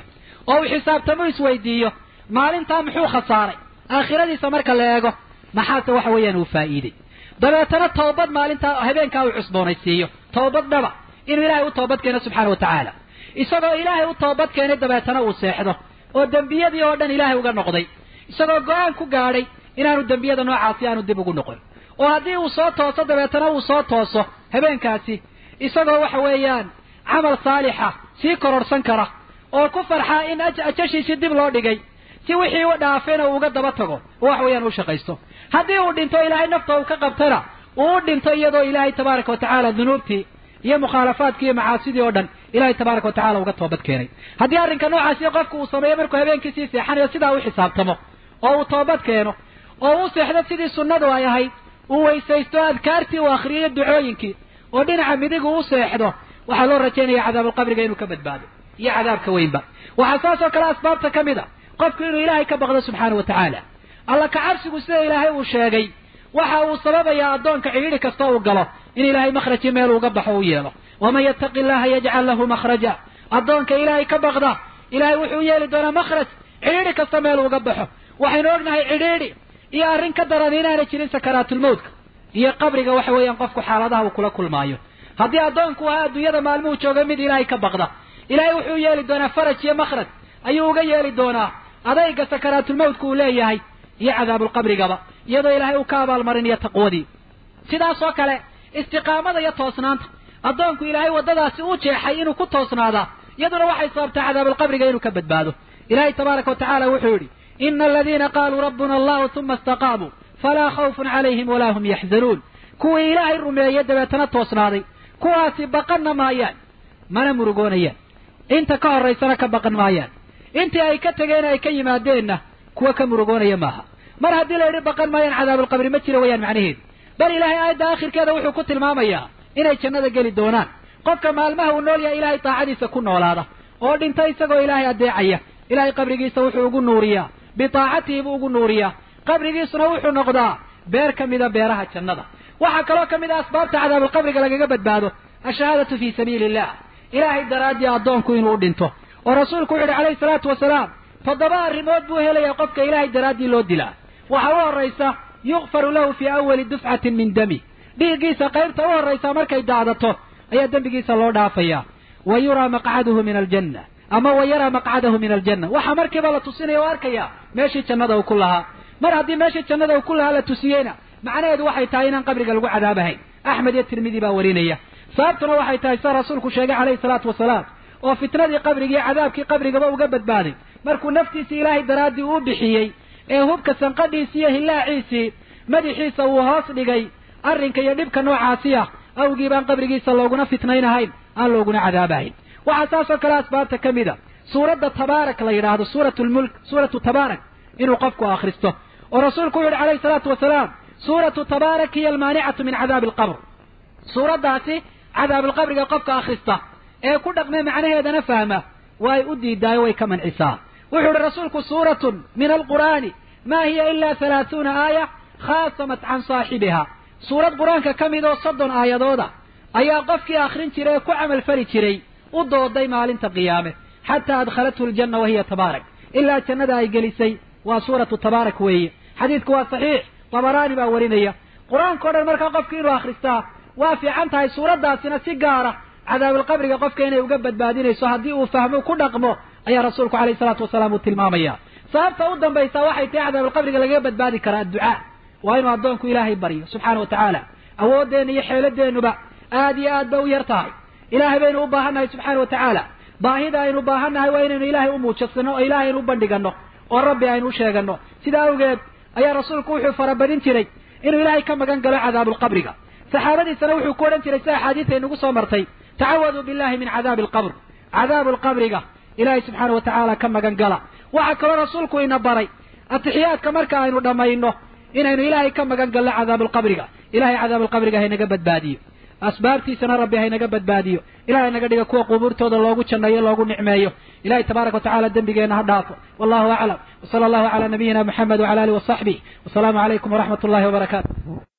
oo uu xisaabtamo isweydiiyo maalintaa muxuu khasaaray aakhiradiisa marka la eego maxaase waxa weeyaan uu faa'iiday dabeetana toobad maalintaa habeenkaa uu cusboonaysiiyo toobad dhaba inuu ilaahay u toobad keeno subxaana wa tacaala isagoo ilaahay u toobad keenay dabeetana uu seexdo oo dembiyadii oo dhan ilaahay uga noqday isagoo go-aan ku gaadhay inaanu dembiyada noocaasi aanu dib ugu noqon oo haddii uu soo tooso dabeetana uu soo tooso habeenkaasi isagoo waxa weeyaan camal saalixa sii kororhsan kara oo ku farxaa in ajashiisii dib loo dhigay si wixii u dhaafayna uu uga daba tago oo wax weeyaan u shaqaysto haddii uu dhinto ilaahay nafta uu ka qabtana uu u dhinto iyadoo ilaahay tabaaraka wa tacaala dunuubtii iyo mukhaalafaadkii iyo macaasidii oo dhan ilaahay tabaaraka wa tacala uga toobad keenay haddii arrinka noocaasi qofku uu sameeyo markuu habeenkii sii seexanayo sidaa u xisaabtamo oo uu toobad keeno oo u seexdo sidii sunnadu ay ahayd uu weysaysto adkaartii uu akhriyayo ducooyinkii oo dhinaca midigu u seexdo waxaa loo rajaynaya cadaabulqabriga inuu ka badbaado iyo cadaabka weynba waxaa saas oo kale asbaabta ka mid a qofku inuu ilaahay ka baqdo subxaana wa tacaala alla kacabsigu sida ilaahay uu sheegay waxa uu sababayaa addoonka cidhiidhi kasta uu galo in ilaahay makhraji meel uga baxo u yeelo waman yattaqi illaha yajcal lahu makhraja addoonka ilaahay ka baqda ilaahay wuxuu yeeli doonaa makhraj cidhiidhi kasta meel uga baxo waxaynu ognahay cidhiidhi iyo arrin ka daran inaanay jirin sakaraatulmawtka iyo qabriga waxa weeyaan qofku xaaladaha uu kula kulmaayo haddii addoonku ahaa adduunyada maalmuhu jooga mid ilaahay ka baqda ilaahay wuxuu yeeli doonaa faraj iyo makhraj ayuu uga yeeli doonaa adayga sakaraatulmawtka uu leeyahay iyo cadaabulqabrigaba iyadoo ilaahay uu ka abaalmarinayo taqwadii sidaas oo kale istiqaamada iyo toosnaanta addoonku ilaahay waddadaasi u jeexay inuu ku toosnaadaa iyaduna waxay sababtaa cadaabulqabriga inuu ka badbaado ilaahay tabaaraka wa tacaala wuxuu yidhi ina aladiina qaaluu rabbuna allahu uma istaqaamuu falaa khawfun calayhim walaa hum yaxzanuun kuwii ilaahay rumeeye dabeetana toosnaaday kuwaasi baqanna maayaan mana murugoonayaan inta ka horraysana ka baqan maayaan intii ay ka tegeen ay ka yimaadeenna kuwa ka murugoonaya maaha mar haddii la yidhi baqan maayaan cadaabulqabri ma jira wayaan macnaheedu bal ilaahay aayadda aakhirkeeda wuxuu ku tilmaamayaa inay jannada geli doonaan qofka maalmaha uu nool yahay ilaahay taacadiisa ku noolaada oo dhinta isagoo ilaahay addeecaya ilaahay qabrigiisa wuxuu ugu nuuriyaa bitaacatihi buu ugu nuuriyaa qabrigiisuna wuxuu noqdaa beer ka mida beeraha jannada waxaa kaloo ka mid a asbaabta cadaabulqabriga lagaga badbaado ashahaadatu fii sabiili illah ilaahay daraaddii addoonku inuu u dhinto oo rasuulku wuxu uhi calayhi salaatu wasalaam toddoba arrimood buu helayaa qofka ilaahay daraaddii loo dilaa waxaa u horraysa yukfaru lahu fii awali dufcatin min dami dhiiggiisa qaybta u horraysa markay daadato ayaa dembigiisa loo dhaafayaa wa yuraa maqcaduhu min aljanna ama wa yaraa maqcadahu min aljanna waxaa markiiba la tusinaya o arkayaa meeshii jannada uu ku lahaa mar haddii meeshii jannada uu ku lahaa la tusiyeyna macnaheedu waxay tahay inaan qabriga lagu cadaabahayn axmed iyo tirmidi baa warinaya sababtuna waxay tahay sida rasuulku sheegay calayhi salaatu wasalaam oo fitnadii qabriga iyo cadaabkii qabrigaba uga badbaaday markuu naftiisii ilaahay daraaddii uu bixiyey ee hubka sanqadhiisii iyo hillaaciisii madaxiisa uu hoos dhigay arrinka iyo dhibka noocaasi ah awgii baan qabrigiisa looguna fitnaynahayn aan looguna cadaabahayn waxaa saas oo kale asbaabta ka mid a suuradda tabaarak la yidhaahdo suuratulmulk suuratu tabaarak inuu qofku akhristo oo rasuulku wuxu yidhi calayhi salaatu wasalaam suuratu tabaarak hiya almaanicatu min cadaabi alqabr suuraddaasi cadaabilqabriga qofka akhrista ee ku dhaqme macnaheedana fahma way u diidaayo way ka mancisaa wuxuu ihi rasuulku suuratun min alqur'aani maa hiya ilaa halaathuuna aaya khaasamat can saaxibiha suurad qur-aanka ka mid oo soddon aayadooda ayaa qofkii akhrin jiray ee ku camal fali jiray u dooday maalinta qiyaame xataa adkhalathu aljanna wa hiya tabaarak ilaa jannada ay gelisay waa suuratu tabaarak weeye xadiidku waa saxiix tabaraani baa warinaya qur-aanka o dhan markaa qofki inuu akhristaa waa fiican tahay suuraddaasina si gaara cadaabilqabriga qofka inay uga badbaadinayso haddii uu fahmo ku dhaqmo ayaa rasuulku calayhi salaatu wasalaam uu tilmaamaya sababta u dambaysaa waxay tahay cadaabilqabriga lagaga badbaadi karaa adducaa waa inuu addoonku ilaahay baryo subxaana wa tacaala awooddeenna iyo xeeladeennuba aad iyo aad bay u yar tahay ilaahay baynu u baahannahay subxaana wa tacaala baahida aynu baahannahay waa inaynu ilaahay u muujasano oo ilaahay aynu u bandhiganno oo rabbi aynu u sheeganno sidaa awgeed ayaa rasuulku wuxuu farabadin jiray inuu ilaahay ka magan galo cadaabulqabriga saxaabadiisana wuxuu ku odhan jiray sida axaadiista inagu soo martay tacawaduu billahi min cadaabi alqabr cadaabu alqabriga ilaahay subxaana wa tacaala ka magan gala waxaa kaloo rasuulku ina baray atixiyaadka marka aynu dhammayno inaynu ilaahay ka magan galno cadaabualqabriga ilahay cadaabualqabriga haynaga badbaadiyo asbaabtiisana rabbi haynaga badbaadiyo ilahay naga dhiga kuwa qubuurtooda loogu janneeyo loogu nicmeeyo ilahay tabaaraka watacala dembigeenna ha dhaafo wallahu aclam wsala allahu cala nabiyina muxamed wcala alih wasaxbih wasalaamu calaykum waraxmat ullahi wabarakaatu